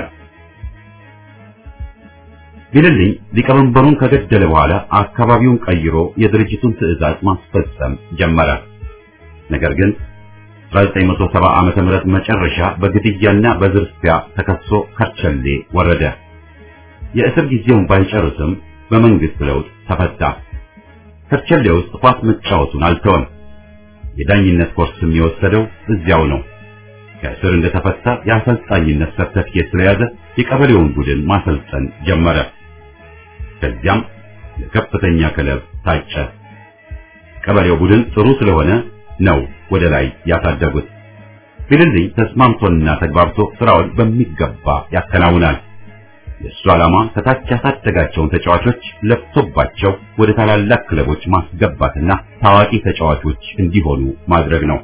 ቢልልኝ ሊቀመንበሩን ከገደለ በኋላ አካባቢውን ቀይሮ የድርጅቱን ትዕዛዝ ማስፈጸም ጀመረ። ነገር ግን 1970 ዓመተ ምህረት መጨረሻ በግድያና በዝርፊያ ተከሶ ከርቸሌ ወረደ። የእስር ጊዜውን ባይጨርስም በመንግስት ለውጥ ተፈታ። ከርቸሌ ውስጥ ኳስ መጫወቱን አልተወም። የዳኝነት ኮርስም የወሰደው እዚያው ነው። ከእስር እንደተፈታ የአሰልጣኝነት ሰርተፊኬት ስለያዘ የቀበሌውን ቡድን ማሰልጠን ጀመረ። ከዚያም ለከፍተኛ ክለብ ታጨ። ቀበሌው ቡድን ጥሩ ስለሆነ ነው ወደ ላይ ያሳደጉት። ቢልልኝ ተስማምቶና ተግባብቶ ስራውን በሚገባ ያከናውናል። የእሱ ዓላማ ከታች ያሳደጋቸውን ተጫዋቾች ለፍቶባቸው ወደ ታላላቅ ክለቦች ማስገባትና ታዋቂ ተጫዋቾች እንዲሆኑ ማድረግ ነው።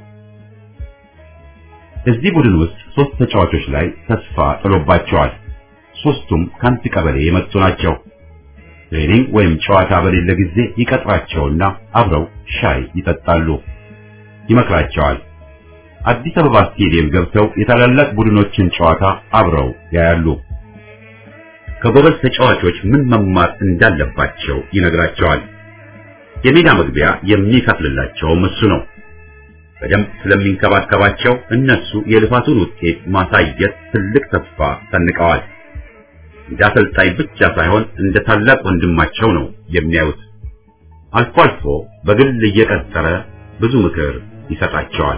እዚህ ቡድን ውስጥ ሶስት ተጫዋቾች ላይ ተስፋ ጥሎባቸዋል። ሶስቱም ከአንድ ቀበሌ የመጡ ናቸው። ትሬኒንግ ወይም ጨዋታ በሌለ ጊዜ ይቀጥራቸውና አብረው ሻይ ይጠጣሉ፣ ይመክራቸዋል። አዲስ አበባ ስቴዲየም ገብተው የታላላቅ ቡድኖችን ጨዋታ አብረው ያያሉ። ከጎበዝ ተጫዋቾች ምን መማር እንዳለባቸው ይነግራቸዋል። የሜዳ መግቢያ የሚከፍልላቸውም እሱ ነው። በደንብ ስለሚንከባከባቸው እነሱ የልፋቱን ውጤት ማሳየት ትልቅ ተስፋ ሰንቀዋል። እንደ አሰልጣኝ ብቻ ሳይሆን እንደ ታላቅ ወንድማቸው ነው የሚያዩት። አልፎ አልፎ በግል እየቀጠረ ብዙ ምክር ይሰጣቸዋል።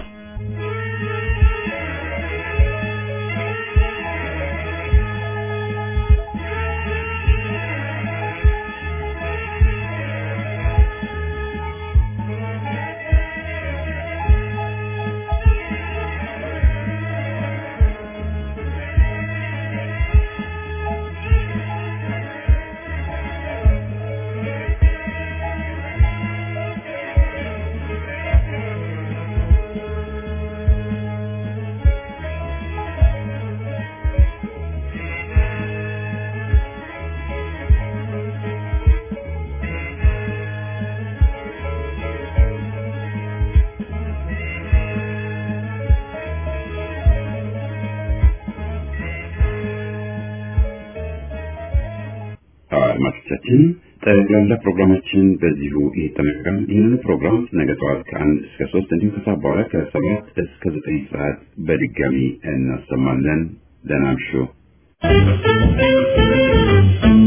አድማጮቻችን ጠቅላላ ፕሮግራማችን በዚሁ ይጠናቀቃል። ይህንን ፕሮግራም ነገ ጠዋት ከአንድ እስከ ሶስት እንዲሁም ከሰዓት በኋላ ከሰባት እስከ ዘጠኝ ሰዓት በድጋሚ እናሰማለን። ደህና እምሹ።